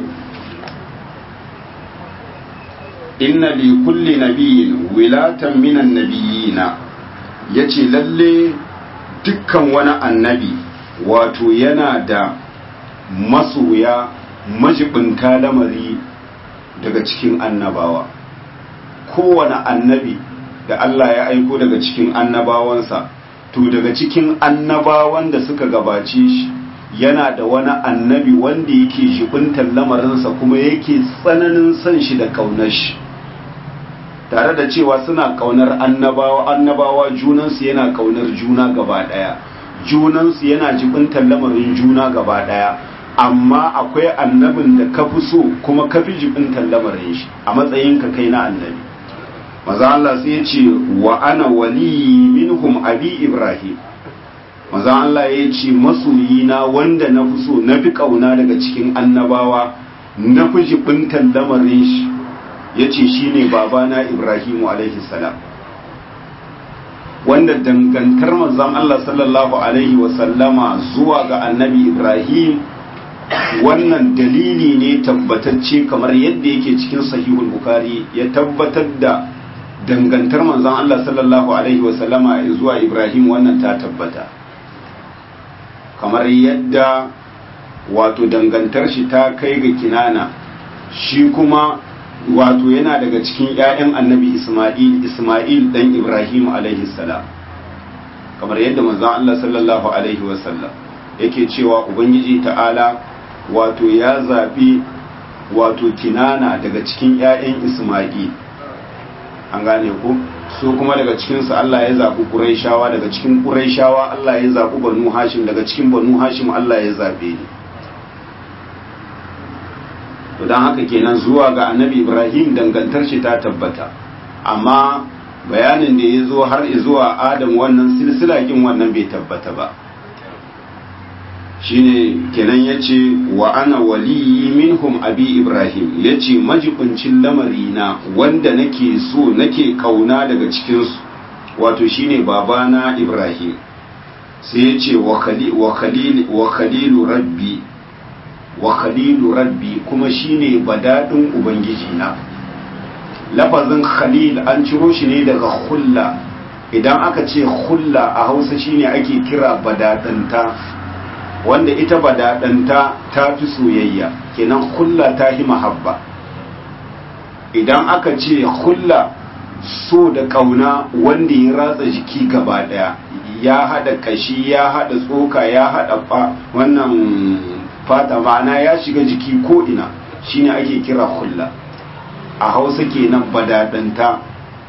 inna li kulli nabiyyin wilatan minan nabiyina ya ce lalle dukkan wani annabi wato yana da masoya majibinta lamari daga cikin annabawa kowane annabi da Allah ya aiko daga cikin annabawansa to daga cikin annabawan da suka gabace shi yana da wani annabi wanda yake jibintar lamarinsa kuma yake tsananin son shi da kaunar shi tare da cewa suna kaunar annabawa annabawa junansu yana kaunar juna gaba daya junansu yana jibintar lamarin juna gaba daya amma akwai annabin da ka fi so kuma ka fi jibintar lamarin shi a matsayin ka kai na annabi maza Allah sai ya ce wa ana wali minhum abi ibrahim maza Allah ya ce masoyina wanda na fi so na fi kauna daga cikin annabawa na fi jibintar lamarin shi ya ce shi ne babana ibrahimu alaihi salam wanda dangantar manzon Allah sallallahu alaihi wasallama zuwa ga annabi ibrahim wannan dalili ne tabbatacce kamar yadda yake cikin sahihul bukari ya tabbatar da dangantar manzon Allah sallallahu alaihi wasallama zuwa ibrahim wannan ta tabbata kamar yadda wato dangantar shi ta kai ga kinana shi kuma wato yana daga cikin 'ya'yan annabi Ismail Ismail dan Ibrahim alaihi salam kamar yadda manzon Allah sallallahu alaihi wasallam yake cewa ubangiji ta'ala wato ya zabi wato kinana daga cikin 'ya'yan Ismail an gane ku su kuma daga cikin su Allah ya zabi Qurayshawa daga cikin Qurayshawa Allah ya zabi Banu Hashim daga cikin Banu Hashim Allah ya zabe ni to don haka kenan zuwa ga annabi ibrahim dangantar shi ta tabbata amma bayanin da ya zo har zuwa adam wannan silsilakin wannan bai tabbata ba shine kenan ya ce wa ana waliyi minhum abi ibrahim ya ce majibincin lamarina wanda nake so nake kauna daga cikinsu wato shine babana ibrahim sai ya ce wa khalilu rabbi wa khalilu rabbi kuma shine badadin ubangiji na lafazin khalil an ciro shi ne daga hulla idan aka ce hulla a hausa shine ake kira badadanta wanda ita badadanta ta fi soyayya kenan hulla ta yi mahabba idan aka ce hulla so da kauna wanda ya ratsa jiki gaba daya ya hada kashi ya hada tsoka ya hada wannan fata ma'ana ya shiga jiki ko ina shine ake kira hulla a hausa kenan badadanta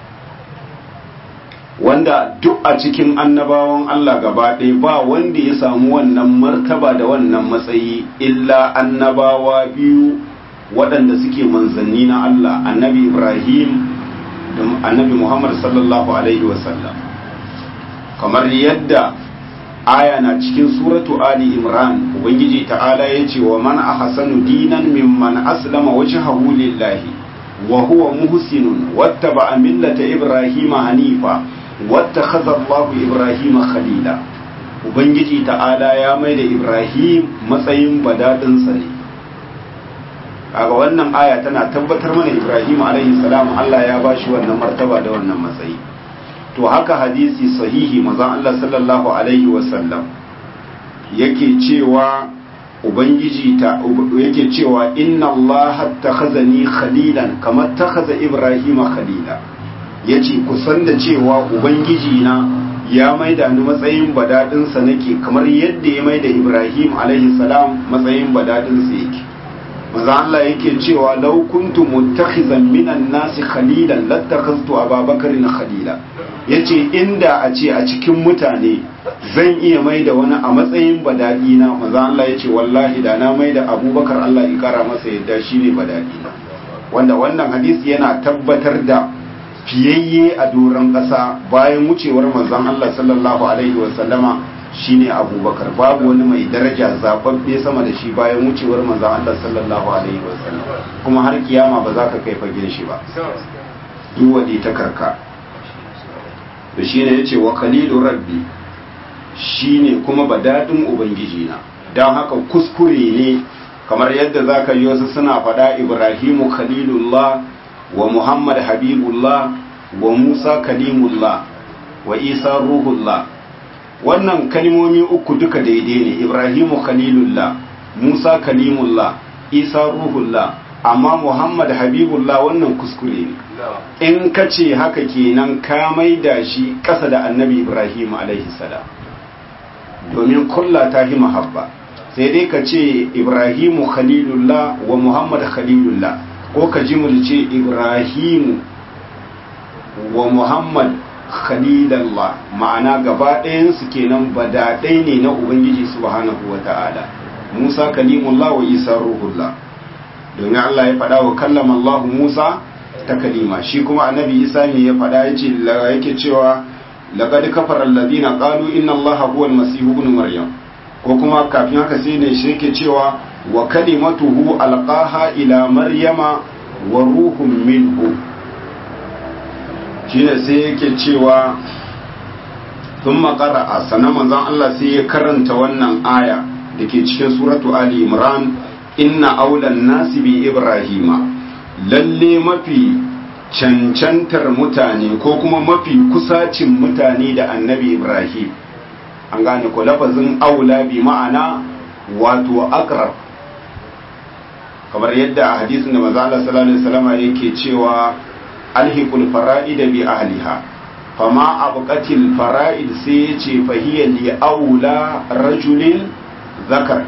wanda duk a cikin annabawan Allah gaba ɗaya ba wanda ya samu wannan martaba da wannan matsayi illa annabawa biyu waɗanda suke manzanni na Allah annabi Ibrahim da annabi Muhammad sallallahu alaihi wasallam kamar yadda aya na cikin suratu ali imran ubangiji ta'ala ya ce wa man ahsanu dinan mimman aslama wajhahu lillahi wa huwa muhsinun wattaba'a millata ibrahima hanifa wattakhadha Allahu Ibrahima khalila ubangiji ta'ala ya mai da Ibrahim matsayin badadin sa ne kaga wannan aya tana tabbatar mana Ibrahim alaihi salam Allah ya bashi wannan martaba da wannan matsayi to haka hadisi sahihi manzon Allah sallallahu alaihi wasallam yake cewa ubangiji ta yake cewa inna Allah takhazani khalilan kamar takhaza Ibrahim khalila yace kusan da cewa ubangiji na ya maida ni matsayin badadin sa nake kamar yadda ya maida Ibrahim alaihi salam matsayin badadin sa yake manzo Allah yake cewa law kuntu muttakhizan minan nasi khalilan lattakhaztu Abubakar khalila yace inda a ce a cikin mutane zan iya mai da wani a matsayin badadi na manzo Allah yace wallahi da na mai da Abubakar Allah ya kara masa yadda shine badadi na wanda wannan hadisi yana tabbatar da fiyayye a doron ƙasa bayan wucewar manzon Allah sallallahu alaihi wasallama shine abubakar babu wani mai daraja zababbe sama da shi bayan wucewar manzon Allah sallallahu alaihi wasallam kuma har kiyama ba za ka kai fagen shi ba duk wadi ta karka da shine yace wa khalilu rabbi shine kuma badadin ubangiji na dan haka kuskure ne kamar yadda zaka yi wasu suna faɗa Ibrahimu khalilullah wa Muhammad habibullah wa Musa kalimullah wa Isa ruhullah wannan kalmomi uku duka daidai ne ibrahimu khalilullah musa kalimullah isa ruhullah amma muhammad habibullah wannan kuskure ne in ka ce haka kenan ka maida shi ƙasa da annabi ibrahim alaihi salam domin kulla ta hi mahabba sai dai ka ce ibrahimu khalilullah wa muhammad khalilullah ko ka ji mulce ibrahimu wa muhammad khalilallah ma'ana gaba ɗayansu kenan badaɗai ne na ubangiji subhanahu wa ta'ala musa kalimullah wa isa ruhullah domin allah ya faɗa wa kallama allah musa ta kalima shi kuma annabi isa ne ya faɗa ya ce yake cewa laqad kafara alladhina qalu inna allaha huwa almasih ibn maryam ko kuma kafin haka sai ne shi yake cewa wa kalimatuhu alqaha ila maryama wa ruhun minhu shine sai yake cewa sun makara a sanan manzon Allah sai ya karanta wannan aya da ke cikin suratu Ali Imran inna aulan nasi bi Ibrahima lalle mafi cancantar mutane ko kuma mafi kusacin mutane da annabi Ibrahim an gane ko lafazin aula bi ma'ana wato akrab kamar yadda a hadisin da manzo Allah sallallahu alaihi wasallam yake cewa alhiqul fara'id bi ahliha fama abqatil fara'id sai yace fahiya li aula rajulin zakar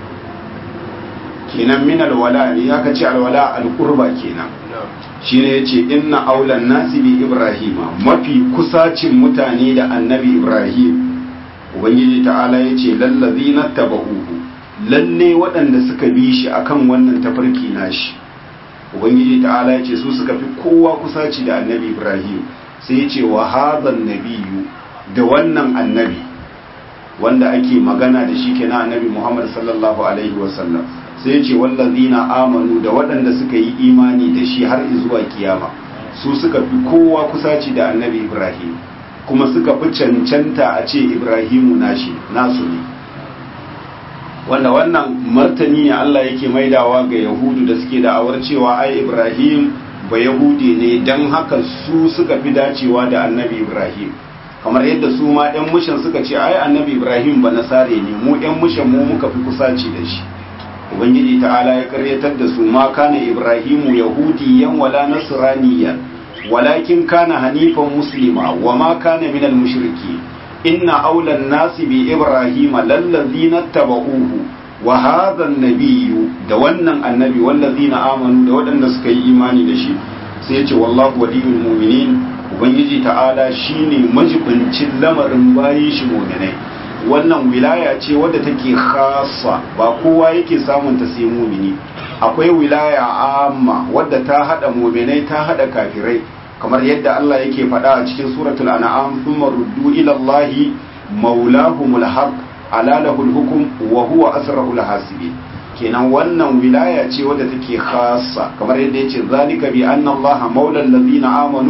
kenan min alwala ne aka ce alwala alqurba kenan shine yace inna aulan nasi bi ibrahima mafi kusacin mutane da annabi ibrahim ubangiji ta'ala yace lallazina tabauhu lalle waɗanda suka bi shi akan wannan tafarki nashi ubangiji ta'ala ya ce su suka fi kowa kusaci da annabi ibrahim sai ya ce wa hazan nabiyu da wannan annabi wanda ake magana da shi kenan annabi muhammad sallallahu alaihi wasallam sai ya ce wallazina amanu da waɗanda suka yi imani da shi har zuwa kiyama su suka fi kowa kusaci da annabi ibrahim kuma suka fi cancanta a ce ibrahimu nashi nasu ne wanda wannan martani ne Allah yake maidawa ga yahudu da suke da'awar cewa ai ibrahim ba yahudi ne don haka su suka fi dacewa da annabi ibrahim kamar yadda su ma 'yan mushin suka ce ai annabi ibrahim ba nasare ne mu 'yan mushin mu muka fi kusaci da shi ubangiji ta'ala ya karyatar da su ma kana ibrahimu yahudiyan wala nasraniyan walakin kana hanifan muslima wa ma kana minal mushriki inna aulan nasi bi ibrahima lallazina tabauhu wa hadha nabiyyu da wannan annabi wallazina amanu da waɗanda suka yi imani da shi sai ya ce wallahu waliyul mu'minin ubangiji ta'ala shine majibincin lamarin bayin shi mu'minai wannan wilaya ce wadda take khassa ba kowa yake samun ta sai mu'mini akwai wilaya amma wadda ta hada mu'minai ta hada kafirai kamar yadda Allah yake faɗa a cikin suratul an'am thumma ruddu ila Allahi maulahumul haq ala lahul hukm wa huwa asrarul hasibin kenan wannan wilaya ce wadda take khassa kamar yadda yace zalika bi anna Allah maula allazina amanu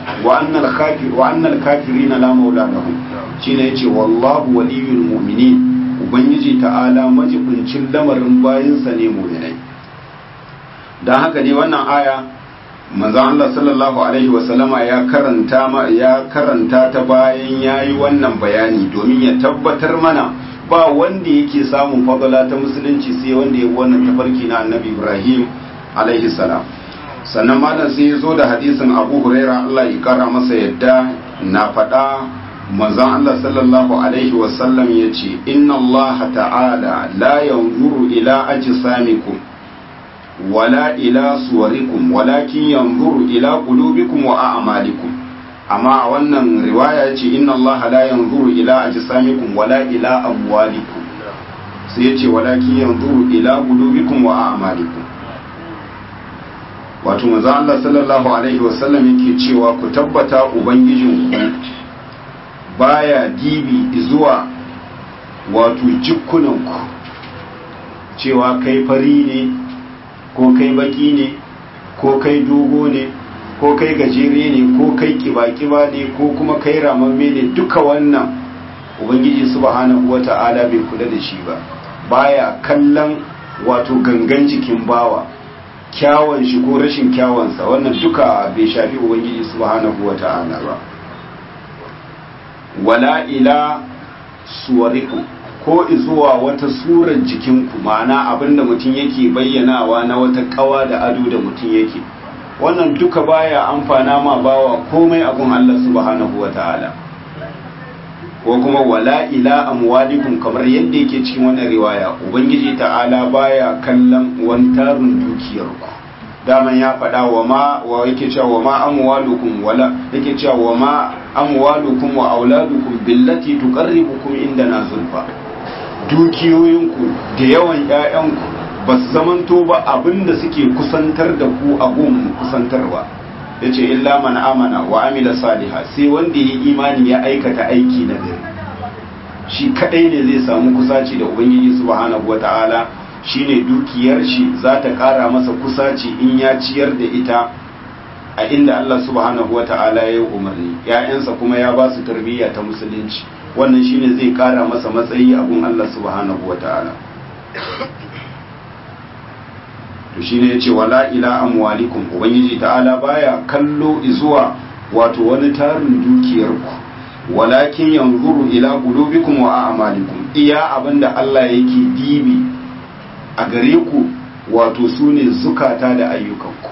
wa annal kafir wa annal kafirina la maula lahum shine yace wallahu waliyul mu'minin ubangiji ta'ala majibincin lamarin bayinsa ne mu'minai dan haka ne wannan aya manzon Allah sallallahu alaihi wa sallama ya karanta ma ya karanta ta bayan yayi wannan bayani domin ya tabbatar mana ba wanda yake samun fadala ta musulunci sai wanda ya wannan tafarki na annabi Ibrahim alaihi salam sannan malam sai ya zo da hadisin Abu Huraira Allah ya kara masa yadda na faɗa manzon Allah sallallahu alaihi wasallam ya ce inna Allah ta'ala la yanzuru ila ajsamikum wala ila suwarikum walakin yanzuru ila qulubikum wa a'malikum amma a wannan riwaya ce inna Allah la yanzuru ila ajsamikum wala ila amwalikum sai yace walakin yanzuru ila qulubikum wa a'malikum wato manzo Allah sallallahu alaihi wasallam yake cewa ku tabbata ubangijinku baya dibi zuwa wato jikkunanku cewa kai fari ne ko kai baki ne ko kai dogo ne ko kai gajere ne ko kai kiba-kiba ne ko kuma kai ramamme ne duka wannan ubangiji subhanahu wata'ala bai kula da shi ba baya kallon wato gangan jikin bawa kyawun shi ko rashin kyawunsa wannan duka bai shafi ubangiji subhanahu wata'ala ba wala ila suwarikum ko zuwa wata surar jikinku ma'ana abinda mutum yake bayyanawa na wata kawa da ado da mutum yake wannan duka baya amfana ma bawa komai abun Allah subhanahu wata'ala ko kuma wala ila amwalikum kamar yadda yake cikin wannan riwaya ubangiji ta'ala baya kallon wantarun dukiyarku daman ya faɗa wa ma wa yake cewa wa ma amwalukum wala yake cewa wa ma amwalukum wa auladukum billati tuqarribukum indana zulfa dukiyoyinku da yawan ƴaƴanku ba su zamanto ba abinda suke kusantar da ku a gun kusantarwa yace illa man amana wa amila saliha sai wanda ya imani ya aikata aiki na gari shi kadai ne zai samu kusaci da ubangiji subhanahu wataala shine dukiyar shi za ta kara masa kusaci in ya ciyar da ita a inda Allah subhanahu wata'ala ya yi umarni ‘ya'yansa kuma ya ba su tarbiyya ta musulunci wannan shine zai kara masa matsayi abun Allah subhanahu wata'ala to shine ya ce wala ila amwalikum ubangiji ta'ala baya kallo zuwa wato wani tarin dukiyarku walakin yanzuru ila qulubikum wa a'malikum iya abinda Allah yake dibi a gare ku wato su ne zukata da ayyukanku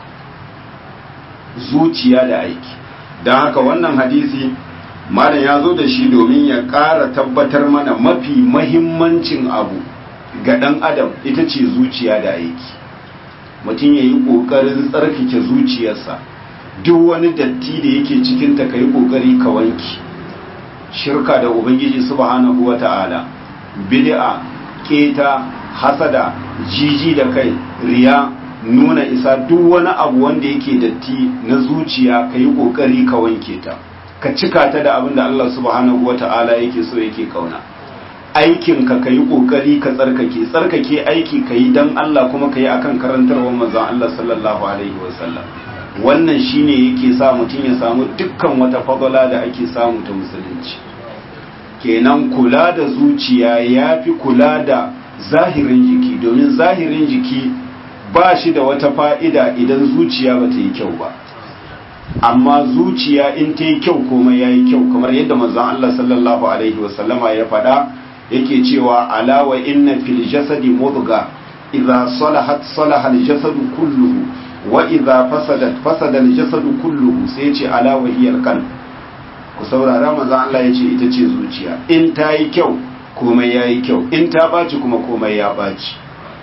zuciya da aiki don haka wannan hadisi malam ya zo da shi domin ya ƙara tabbatar mana mafi mahimmancin abu ga ɗan adam ita ce zuciya da aiki mutum ya yi ƙoƙarin tsarkake zuciyarsa duk wani datti da yake cikinta ka yi ƙoƙari ka wanki shirka da ubangiji subhanahu wa ta'ala bid'a keta hasada jiji da kai riya nuna isa duk wani abu wanda yake datti na zuciya ka yi ƙoƙari ka wanke ta ka cika ta da abin da Allah subhanahu wa ta'ala yake so yake kauna aikinka ka yi ƙoƙari ka tsarkake tsarkake aiki ka yi don Allah kuma ka yi akan karantarwar manzon Allah sallallahu alaihi wasallam wannan shine yake sa mutum ya samu dukkan wata fadala da ake samu ta musulunci kenan kula da zuciya ya fi kula da zahirin jiki domin zahirin jiki ba shi da wata fa'ida idan zuciya ba ta yi kyau ba amma zuciya in ta yi kyau komai ya yi kyau kamar yadda manzon Allah sallallahu alaihi wasallama ya faɗa yake cewa alawa inna fil jasadi mudga idza salahat salaha al jasadu kulluhu wa idza fasadat fasada al jasadu kulluhu sai ce alawa hiya al qalb ku saurara manzon Allah yace ita ce zuciya in ta yi kyau komai ya yi kyau in ta ɓaci kuma komai ya ɓaci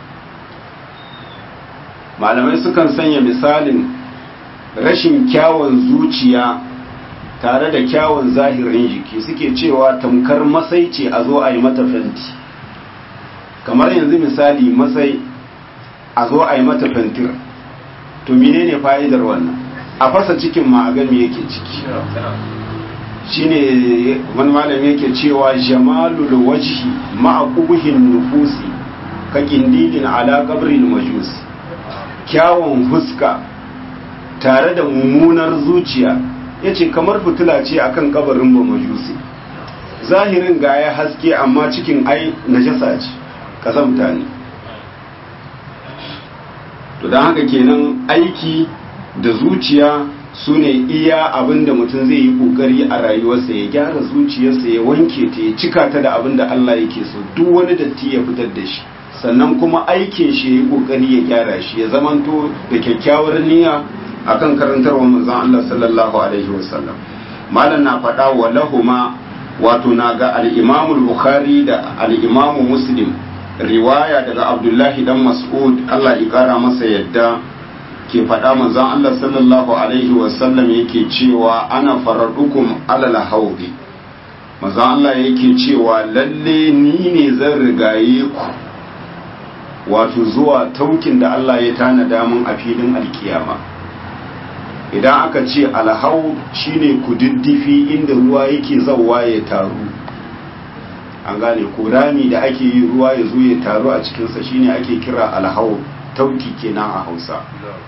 malamai sukan sanya misalin rashin kyawun zuciya tare da kyawun zahirin jiki suke cewa tamkar masai ce a zo a yi mata fenti kamar yanzu misali masai a zo a yi mata fentir to menene fa'idar wannan a fasa cikin ma'agami yake ciki shine wani malami yake cewa jamalul wajhi ma'a qubuhin nufusi ka kindilin ala qabril majus kyawun fuska tare da mummunar zuciya ya ce kamar fitila ce akan kabarin ba majusi zahirin ga ya haske amma cikin ai najasa ce kazamta ne to don haka kenan aiki da zuciya su ne iya abin da mutum zai yi kokari a rayuwarsa ya gyara zuciyarsa ya wanke ta ya cika ta da abin da Allah yake so duk wani datti ya fitar da shi sannan kuma aikin shi ya yi kokari ya gyara shi ya zamanto da kyakkyawar niyya akan karantarwa manzon Allah sallallahu alaihi wasallam malam na faɗa wa lahuma wato na ga al-Imam al-Bukhari da al-Imam Muslim riwaya daga Abdullahi dan Mas'ud Allah ya kara masa yadda ke faɗa manzon Allah sallallahu alaihi wasallam yake cewa ana faradukum alal haudi manzon Allah yake cewa lalle ni ne zan rigaye ku wato zuwa taukin da Allah ya tanada mun a filin alkiyama idan aka ce alhau shine kududdufi inda ruwa yake zawa ya taru an gane ko rami da ake yi ruwa ya zo ya taru a cikinsa shine ake kira alhau tauki kenan a hausa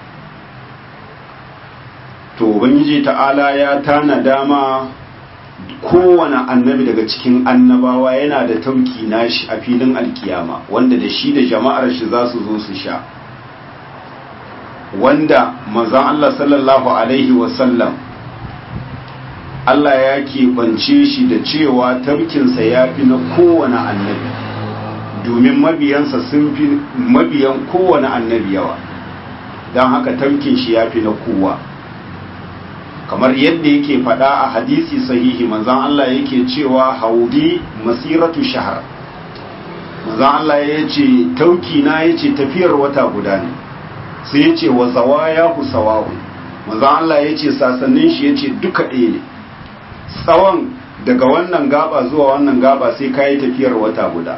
to ubangiji ta'ala ya tana dama kowane annabi daga cikin annabawa yana da tauki nashi a filin alkiyama wanda da shi da jama'ar shi za su zo su sha wanda manzon Allah sallallahu alaihi wasallam Allah ya keɓance shi da cewa taukinsa ya fi na kowane annabi domin mabiyansa sun fi mabiyan kowane annabi yawa don haka taukin shi ya fi na kowa kamar yadda yake faɗa a hadisi sahihi manzan Allah yake cewa haudi masiratu shahar manzan Allah ya ce tauki na ya ce tafiyar wata guda ne sai ya ce wa zawaya ku sawa'un manzan Allah ya ce sasannin shi ya ce duka ɗaya ne tsawon daga wannan gaba zuwa wannan gaba sai ka yi tafiyar wata guda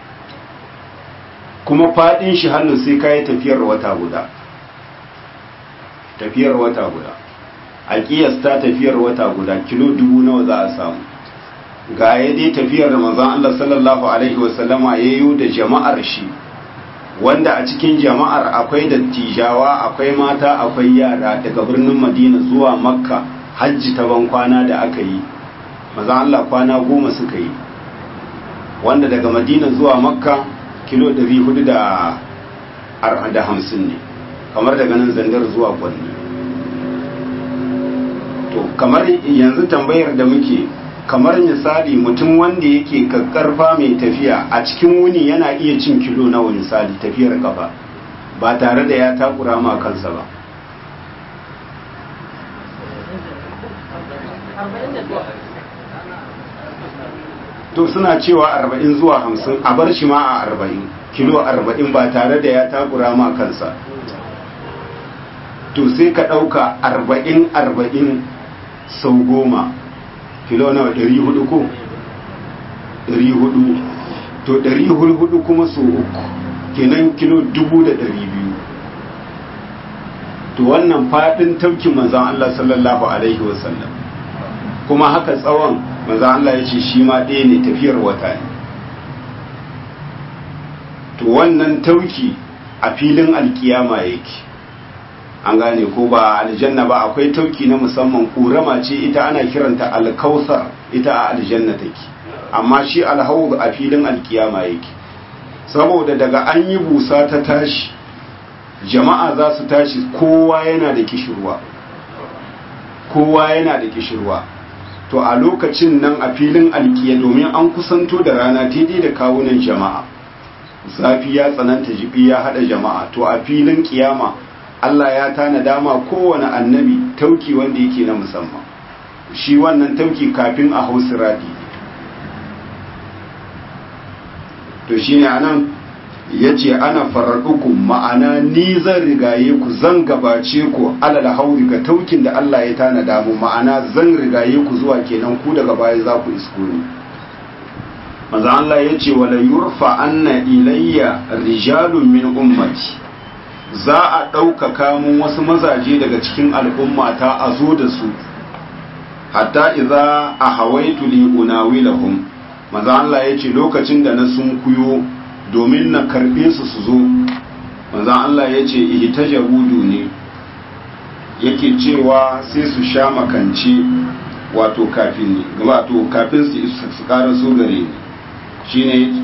kuma faɗin shi hannu sai ka yi tafiyar wata guda tafiyar wata guda a kiyasta tafiyar wata guda kilo dubu nawa za a samu ga ya dai tafiyar da manzon Allah sallallahu alaihi wasallama ya yi da jama'ar shi wanda a cikin jama'ar akwai dattijawa akwai mata akwai yara daga birnin Madina zuwa Makka hajji ta ban kwana da aka yi manzon Allah kwana goma suka yi wanda daga Madina zuwa Makka kilo 450 ne kamar daga nan zandar zuwa Kwanni to kamar yanzu tambayar da muke kamar misali mutum wanda yake kakkarfa mai tafiya a cikin wuni yana iya cin kilo nawa misali tafiyar kafa ba tare da ya takura ma kansa ba to suna cewa arba'in zuwa hamsin a bar shi ma a arba'in kilo arba'in ba tare da ya takura ma kansa to sai ka ɗauka arba'in arba'in sau goma kilo nawa ɗari hudu ko ɗari hudu to ɗari hudu kuma sau uku kenan kilo dubu da ɗari biyu to wannan faɗin taukin manzan Allah sallallahu alaihi wasallam kuma haka tsawon manzan Allah ya ce shi ma ɗaya ne tafiyar wata ne to wannan tauki a filin alkiyama yake an gane ko ba aljanna ba akwai tauki na musamman ƙorama ce ita ana kiranta alkausar ita a aljanna take amma shi alhawd a filin alkiyama yake saboda daga an yi busa ta tashi jama'a za su tashi kowa yana da kishirwa kowa yana da kishirwa to a lokacin nan a filin alkiya domin an kusanto da rana daidai da kawunan jama'a zafi ya tsananta jibi ya hada jama'a to a filin kiyama Allah ya tana dama kowane annabi tauki wanda yake na musamman shi wannan tauki kafin a hau siradi to shi ne anan ya ce ana fararɗuku ma'ana ni zan rigaye ku zan gabace ku alal hauri ga taukin da Allah ya tana damu ma'ana zan rigaye ku zuwa kenan ku daga baya za ku isko ni maza Allah ya ce wala yurfa anna ilayya rijalun min ummati za a ɗaukaka mun wasu mazaje daga cikin al'ummata a zo da su hatta iza a hawaitu li unawilahum maza Allah ya ce lokacin da na sun kuyo domin na karɓe su su zo maza Allah ya ce ihtajabu ne yake cewa sai su sha makance wato kafin ne wato kafin su su ƙara so gare ni shine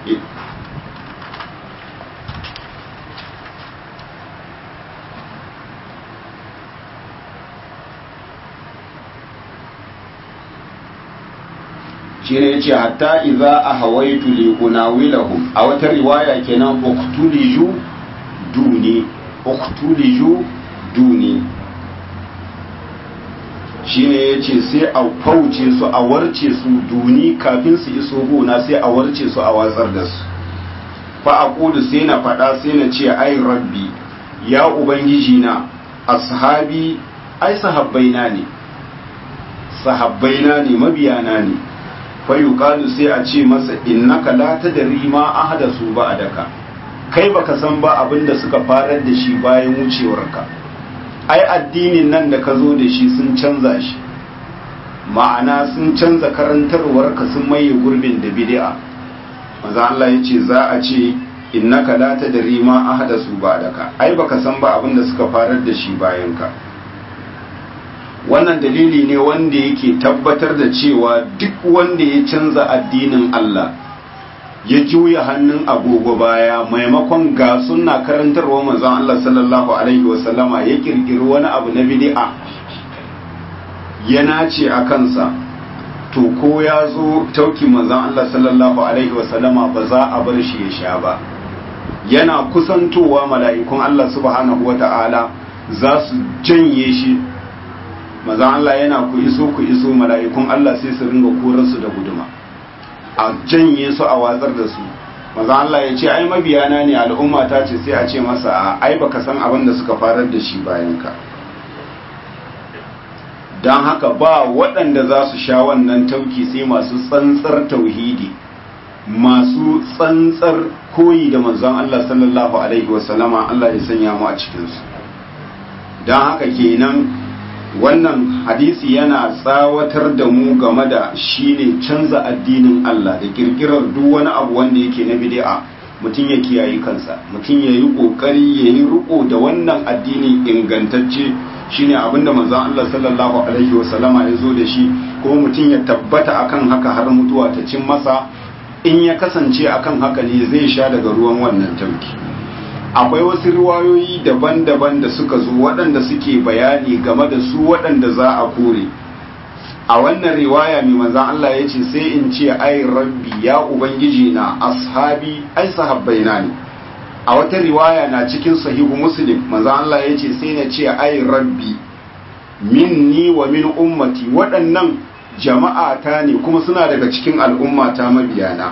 shine yace hatta idza ahawaitu li unawilahum a wata riwaya kenan uktuliju duni uktuliju duni shine yace sai a fauce su a warce su duni kafin su iso gona sai a warce su a watsar da su fa aqulu sai na fada sai na ce ai rabbi ya ubangiji na ashabi ai sahabbaina ne sahabbaina ne mabiyana ne fayuqalu sai a ce masa innaka la tadri ma ahdasu ba'daka kai baka san ba abin da suka farar da shi bayan wucewarka ai addinin nan da ka zo da shi sun canza shi ma'ana sun canza karantarwarka sun maye gurbin da bid'a manzo Allah yace za a ce innaka la tadri ma ahdasu ba'daka ai baka san ba abin da suka farar da shi bayan ka wannan dalili ne wanda yake tabbatar da cewa duk wanda ya canza addinin Allah ya juya hannun agogo baya maimakon ga sunna karantarwa manzon Allah sallallahu alaihi wasallama ya kirkiri wani abu na bid'a ya nace a kansa to ko ya zo tauki manzon Allah sallallahu alaihi wasallama ba za a bar shi ya sha ba yana kusantowa mala'ikun Allah subhanahu wata'ala za su janye shi maza Allah yana ku iso ku iso mala'ikun Allah sai su ringa korarsu da guduma a janye su a watsar da su maza Allah ya ce ai mabiyana ne al'umma ta ce sai a ce masa a ai baka san abin da suka farar da shi bayan ka don haka ba waɗanda za su sha wannan tauki sai masu tsantsar tauhidi masu tsantsar koyi da manzon Allah sallallahu alaihi wasallama Allah ya sanya mu a cikinsu don haka kenan wannan hadisi yana tsawatar da mu game da shine canza addinin Allah da kirkirar duk wani abu wanda yake na bid'a mutum ya kiyaye kansa mutum ya yi kokari ya yi riko da wannan addini ingantacce shine abinda manzon Allah sallallahu alaihi wasallama ya zo da shi kuma mutum ya tabbata akan haka har mutuwa ta cin masa in ya kasance akan haka ne zai sha daga ruwan wannan tauki akwai wasu riwayoyi daban-daban da suka zo waɗanda suke bayani game da su waɗanda za a kore a wannan riwaya mai manzan Allah ya ce sai in ce ai rabbi ya ubangiji na ashabi ai sahabbai na ne a wata riwaya na cikin sahihu muslim manzan Allah ya ce sai na ce ai rabbi minni wa min ummati waɗannan jama'a ta ne kuma suna daga cikin al'ummata mabiyana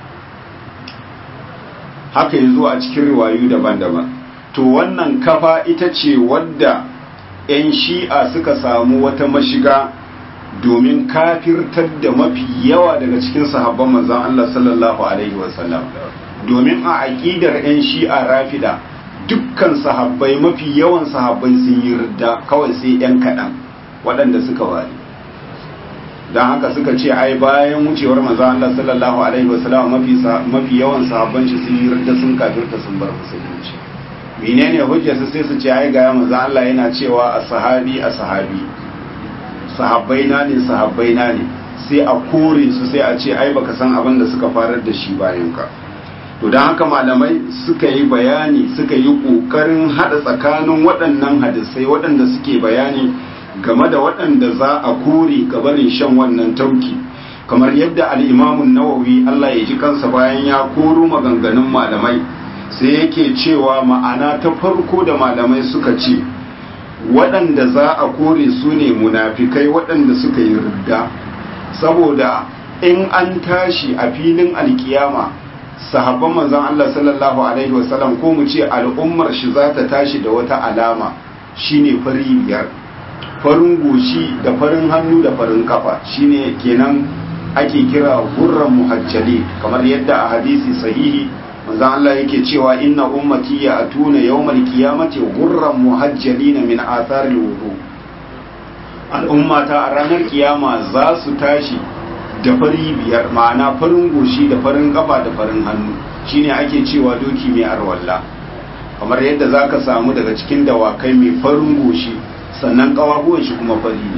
haka ya zo a cikin riwayu daban-daban to wannan kafa ita ce wadda 'yan shi'a suka samu wata mashiga domin kafirtar da mafi yawa daga cikin sahabban manzon Allah sallallahu alaihi wasallam domin a aƙidar 'yan shi'a rafida dukkan sahabbai mafi yawan sahabbai sun yi ridda kawai sai 'yan kaɗan waɗanda suka wari don haka suka ce ai bayan wucewar manzon Allah sallallahu alaihi wasallam mafi mafi yawan sahabban shi sun yi ridda sun kafirta sun bar musulunci menene hujjar su sai su ce ai ga manzon Allah yana cewa a sahabi a sahabi sahabbai na ne sahabbai na ne sai a kore su sai a ce ai baka san abin da suka farar da shi bayan ka to don haka malamai suka yi bayani suka yi kokarin hada tsakanin waɗannan hadisai waɗanda suke bayani game da waɗanda za a kore gabarin shan wannan tauki kamar yadda al'imamun nawawi Allah ya ji kansa bayan ya koro maganganun malamai sai yake cewa ma'ana ta farko da malamai suka ce waɗanda za a kore su ne munafikai waɗanda suka yi ridda saboda in an tashi a filin alkiyama sahabban manzon Allah sallallahu alaihi wasallam ko mu ce al'ummar shi za ta tashi da wata alama shine fari biyar farin goshi da farin hannu da farin kafa shine kenan ake kira gurran muhajjali kamar yadda a hadisi sahihi manzon Allah yake cewa inna ummati ya atuna yawmal qiyamati gurran muhajjalina min atharil wudu al'ummata a ranar kiyama za su tashi da fari biyar ma'ana farin goshi da farin kafa da farin hannu shine ake cewa doki mai arwalla kamar yadda zaka samu daga cikin dawakai mai farin goshi sannan kawahuwan shi kuma fari ne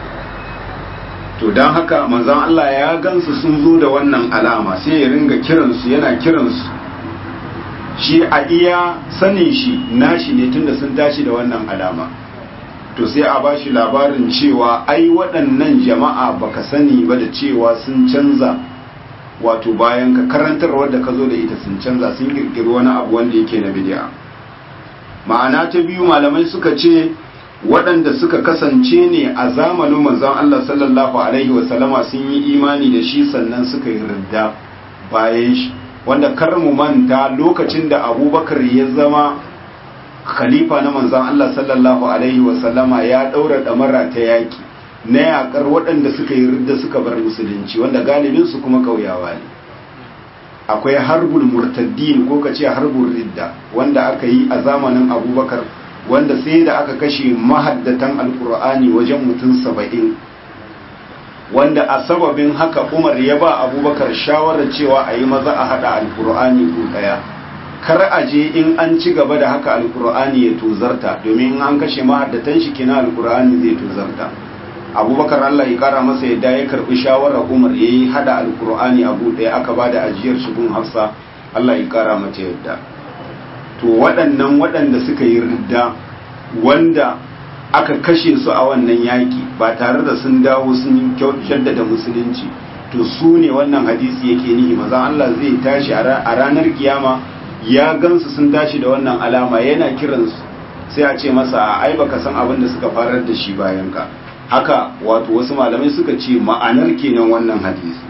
to don haka manzon Allah ya gansu sun zo da wannan alama sai ya ringa kiransu yana kiransu shi a iya sanin shi nashi ne tunda sun tashi da wannan alama to sai a ba shi labarin cewa ai waɗannan jama'a baka sani ba da cewa sun canza wato bayan ka karantarwar da ka zo da ita sun canza sun kirkiri wani abu wanda yake na bid'a ma'ana ta biyu malamai suka ce waɗanda suka kasance ne a zamanin manzon Allah sallallahu alaihi wasallama sun yi imani da shi sannan suka yi ridda bayan shi wanda kar mu manta lokacin da abubakar ya zama khalifa na manzon Allah sallallahu alaihi wasallama ya ɗaura ɗamara ta yaƙi na yaƙar waɗanda suka yi ridda suka bar musulunci wanda galibinsu kuma ƙauyawa ne akwai harbul murtaddin ko ka ce harbul ridda wanda aka yi a zamanin abubakar wanda sai da aka kashe mahaddatan alkur'ani wajen mutum saba'in wanda a sababin haka umar ya ba abubakar shawarar cewa a yi maza a haɗa alkur'ani ko ɗaya kar a je in an ci gaba da haka alkur'ani ya tozarta domin in an kashe mahaddatan shi kina alkur'ani zai tozarta abubakar allah ya kara masa yadda ya karbi shawarar umar ya yi hada alkur'ani abu ɗaya aka ba da ajiyar shigun hafsa allah ya kara mata yadda to waɗannan waɗanda suka yi ridda wanda aka kashe su a wannan yaƙi ba tare da sun dawo sun jaddada musulunci to su ne wannan hadisi yake nihi maza Allah zai tashi a ranar kiyama ya gansu sun tashi da wannan alama yana kiransu sai a ce masa ai baka san abin da suka farar da shi bayan ka haka wato wasu malamai suka ce ma'anar kenan wannan hadisi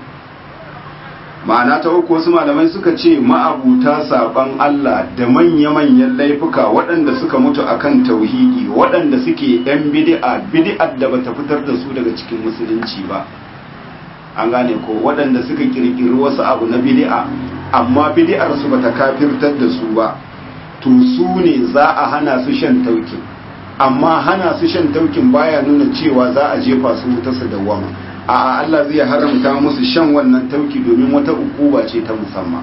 ma'ana ta uku wasu malamai suka ce ma'abuta saban Allah da manya-manyan laifuka waɗanda suka mutu akan tauhidi waɗanda suke yan bid'a bid'ar da bata fitar da su daga cikin musulunci ba an gane ko waɗanda suka kirkiri wasu abu na bid'a amma bid'ar su bata kafirtar da su ba to su ne za a hana su shan taukin amma hana su shan taukin baya nuna cewa za a jefa su wuta su dawwama a Allah zai haramta musu shan wannan tauki domin wata ukuba ce ta musamman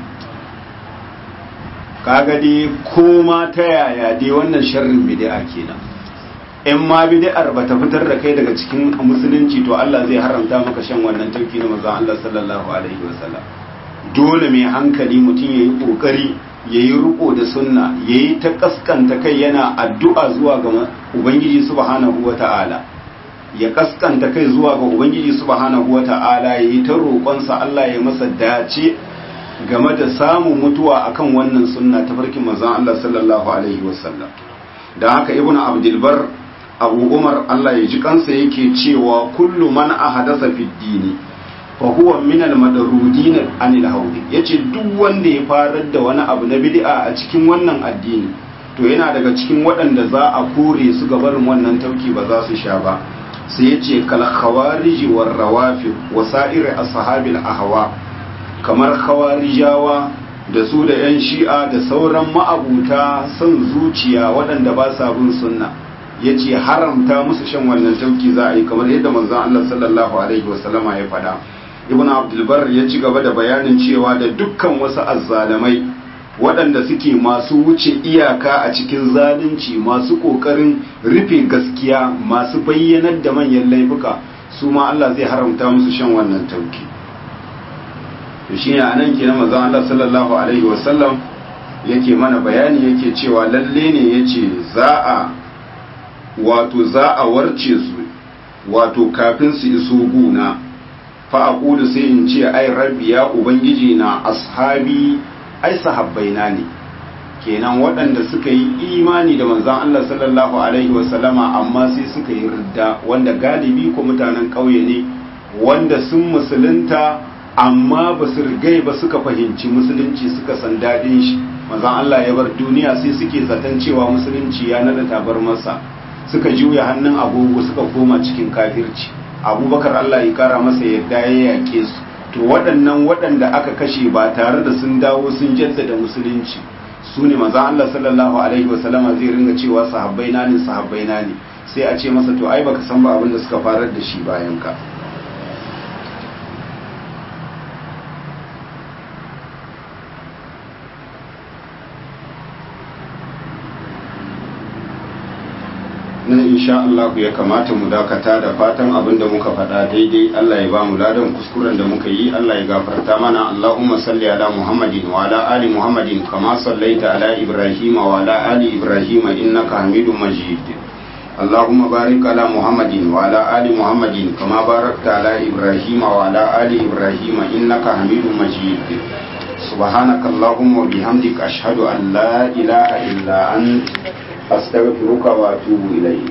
kaga dai koma ta yaya dai wannan sharrin bid'a kenan in ma bid'ar bata fitar da kai daga cikin musulunci to Allah zai haramta maka shan wannan tauki na manzon Allah sallallahu alaihi wasallam dole mai hankali mutum yayi kokari yayi riko da sunna yayi ta kaskanta kai yana addu'a zuwa ga ubangiji subhanahu wataala ya kaskanta kai zuwa ga ubangiji subhanahu wata'ala ya yi ta roƙonsa Allah ya masa dace game da samun mutuwa akan wannan sunna ta farkin manzon Allah sallallahu alaihi wasallam da haka ibnu abdul bar abu umar Allah ya ji kansa yake cewa kullu man ahadasa fi dini fa huwa min al madrudin anil hawdi yace duk wanda ya farar da wani abu na bid'a a cikin wannan addini to yana daga cikin waɗanda za a kore su gabarin wannan tauki ba za su sha ba sai ya ce kalkhawariji war rawafi wa sa'ir ashabil ahwa kamar khawarijawa da su da yan shi'a da sauran ma'abuta son zuciya waɗanda ba sa bin sunna yace haramta musu shan wannan tauki za a yi kamar yadda manzon Allah sallallahu alaihi wasallama ya faɗa ibnu abdul bar ya ci gaba da bayanin cewa da dukkan wasu azzalamai waɗanda suke masu wuce iyaka a cikin zalunci masu ƙoƙarin rufe gaskiya masu bayyanar da manyan laifuka su ma Allah zai haramta musu shan wannan tauki to shi ne a nan kenan mazan Allah sallallahu alaihi wasallam yake mana bayani yake cewa lalle ne ya ce za a wato za a warce su wato kafin su iso guna fa aqulu sai in ce ai rabbi ya ubangiji na ashabi ai sahabbaina ne kenan waɗanda suka yi imani da manzan Allah sallallahu alaihi wasallama amma sai suka yi ridda wanda galibi ko mutanen ƙauye ne wanda sun musulunta amma ba su rigai ba suka fahimci musulunci suka san daɗin shi manzan Allah ya bar duniya sai suke zaton cewa musulunci ya nada tabar masa suka juya hannun agogo suka koma cikin kafirci abubakar Allah ya kara masa yadda ya yake su to waɗannan waɗanda aka kashe ba tare da sun dawo sun jaddada musulunci su ne maza Allah sallallahu alaihi wasallama zai ringa cewa sahabbai na ne sahabbai na ne sai a ce masa to ai baka san ba abin da suka farar da shi bayan ka nan insha Allah ya kamata mu dakata da fatan abin da muka faɗa daidai Allah ya ba mu ladan kuskuren da muka yi Allah ya gafarta mana Allahumma salli ala Muhammadin wa ala ali Muhammadin kama sallaita ala Ibrahim wa ala ali Ibrahim innaka Hamidum Majid اللهم بارك على محمد وعلى آل محمد كما باركت على إبراهيم وعلى آل إبراهيم إنك حميد مجيد سبحانك اللهم وبحمدك أشهد أن لا إله إلا أنت أستغفرك وأتوب إليك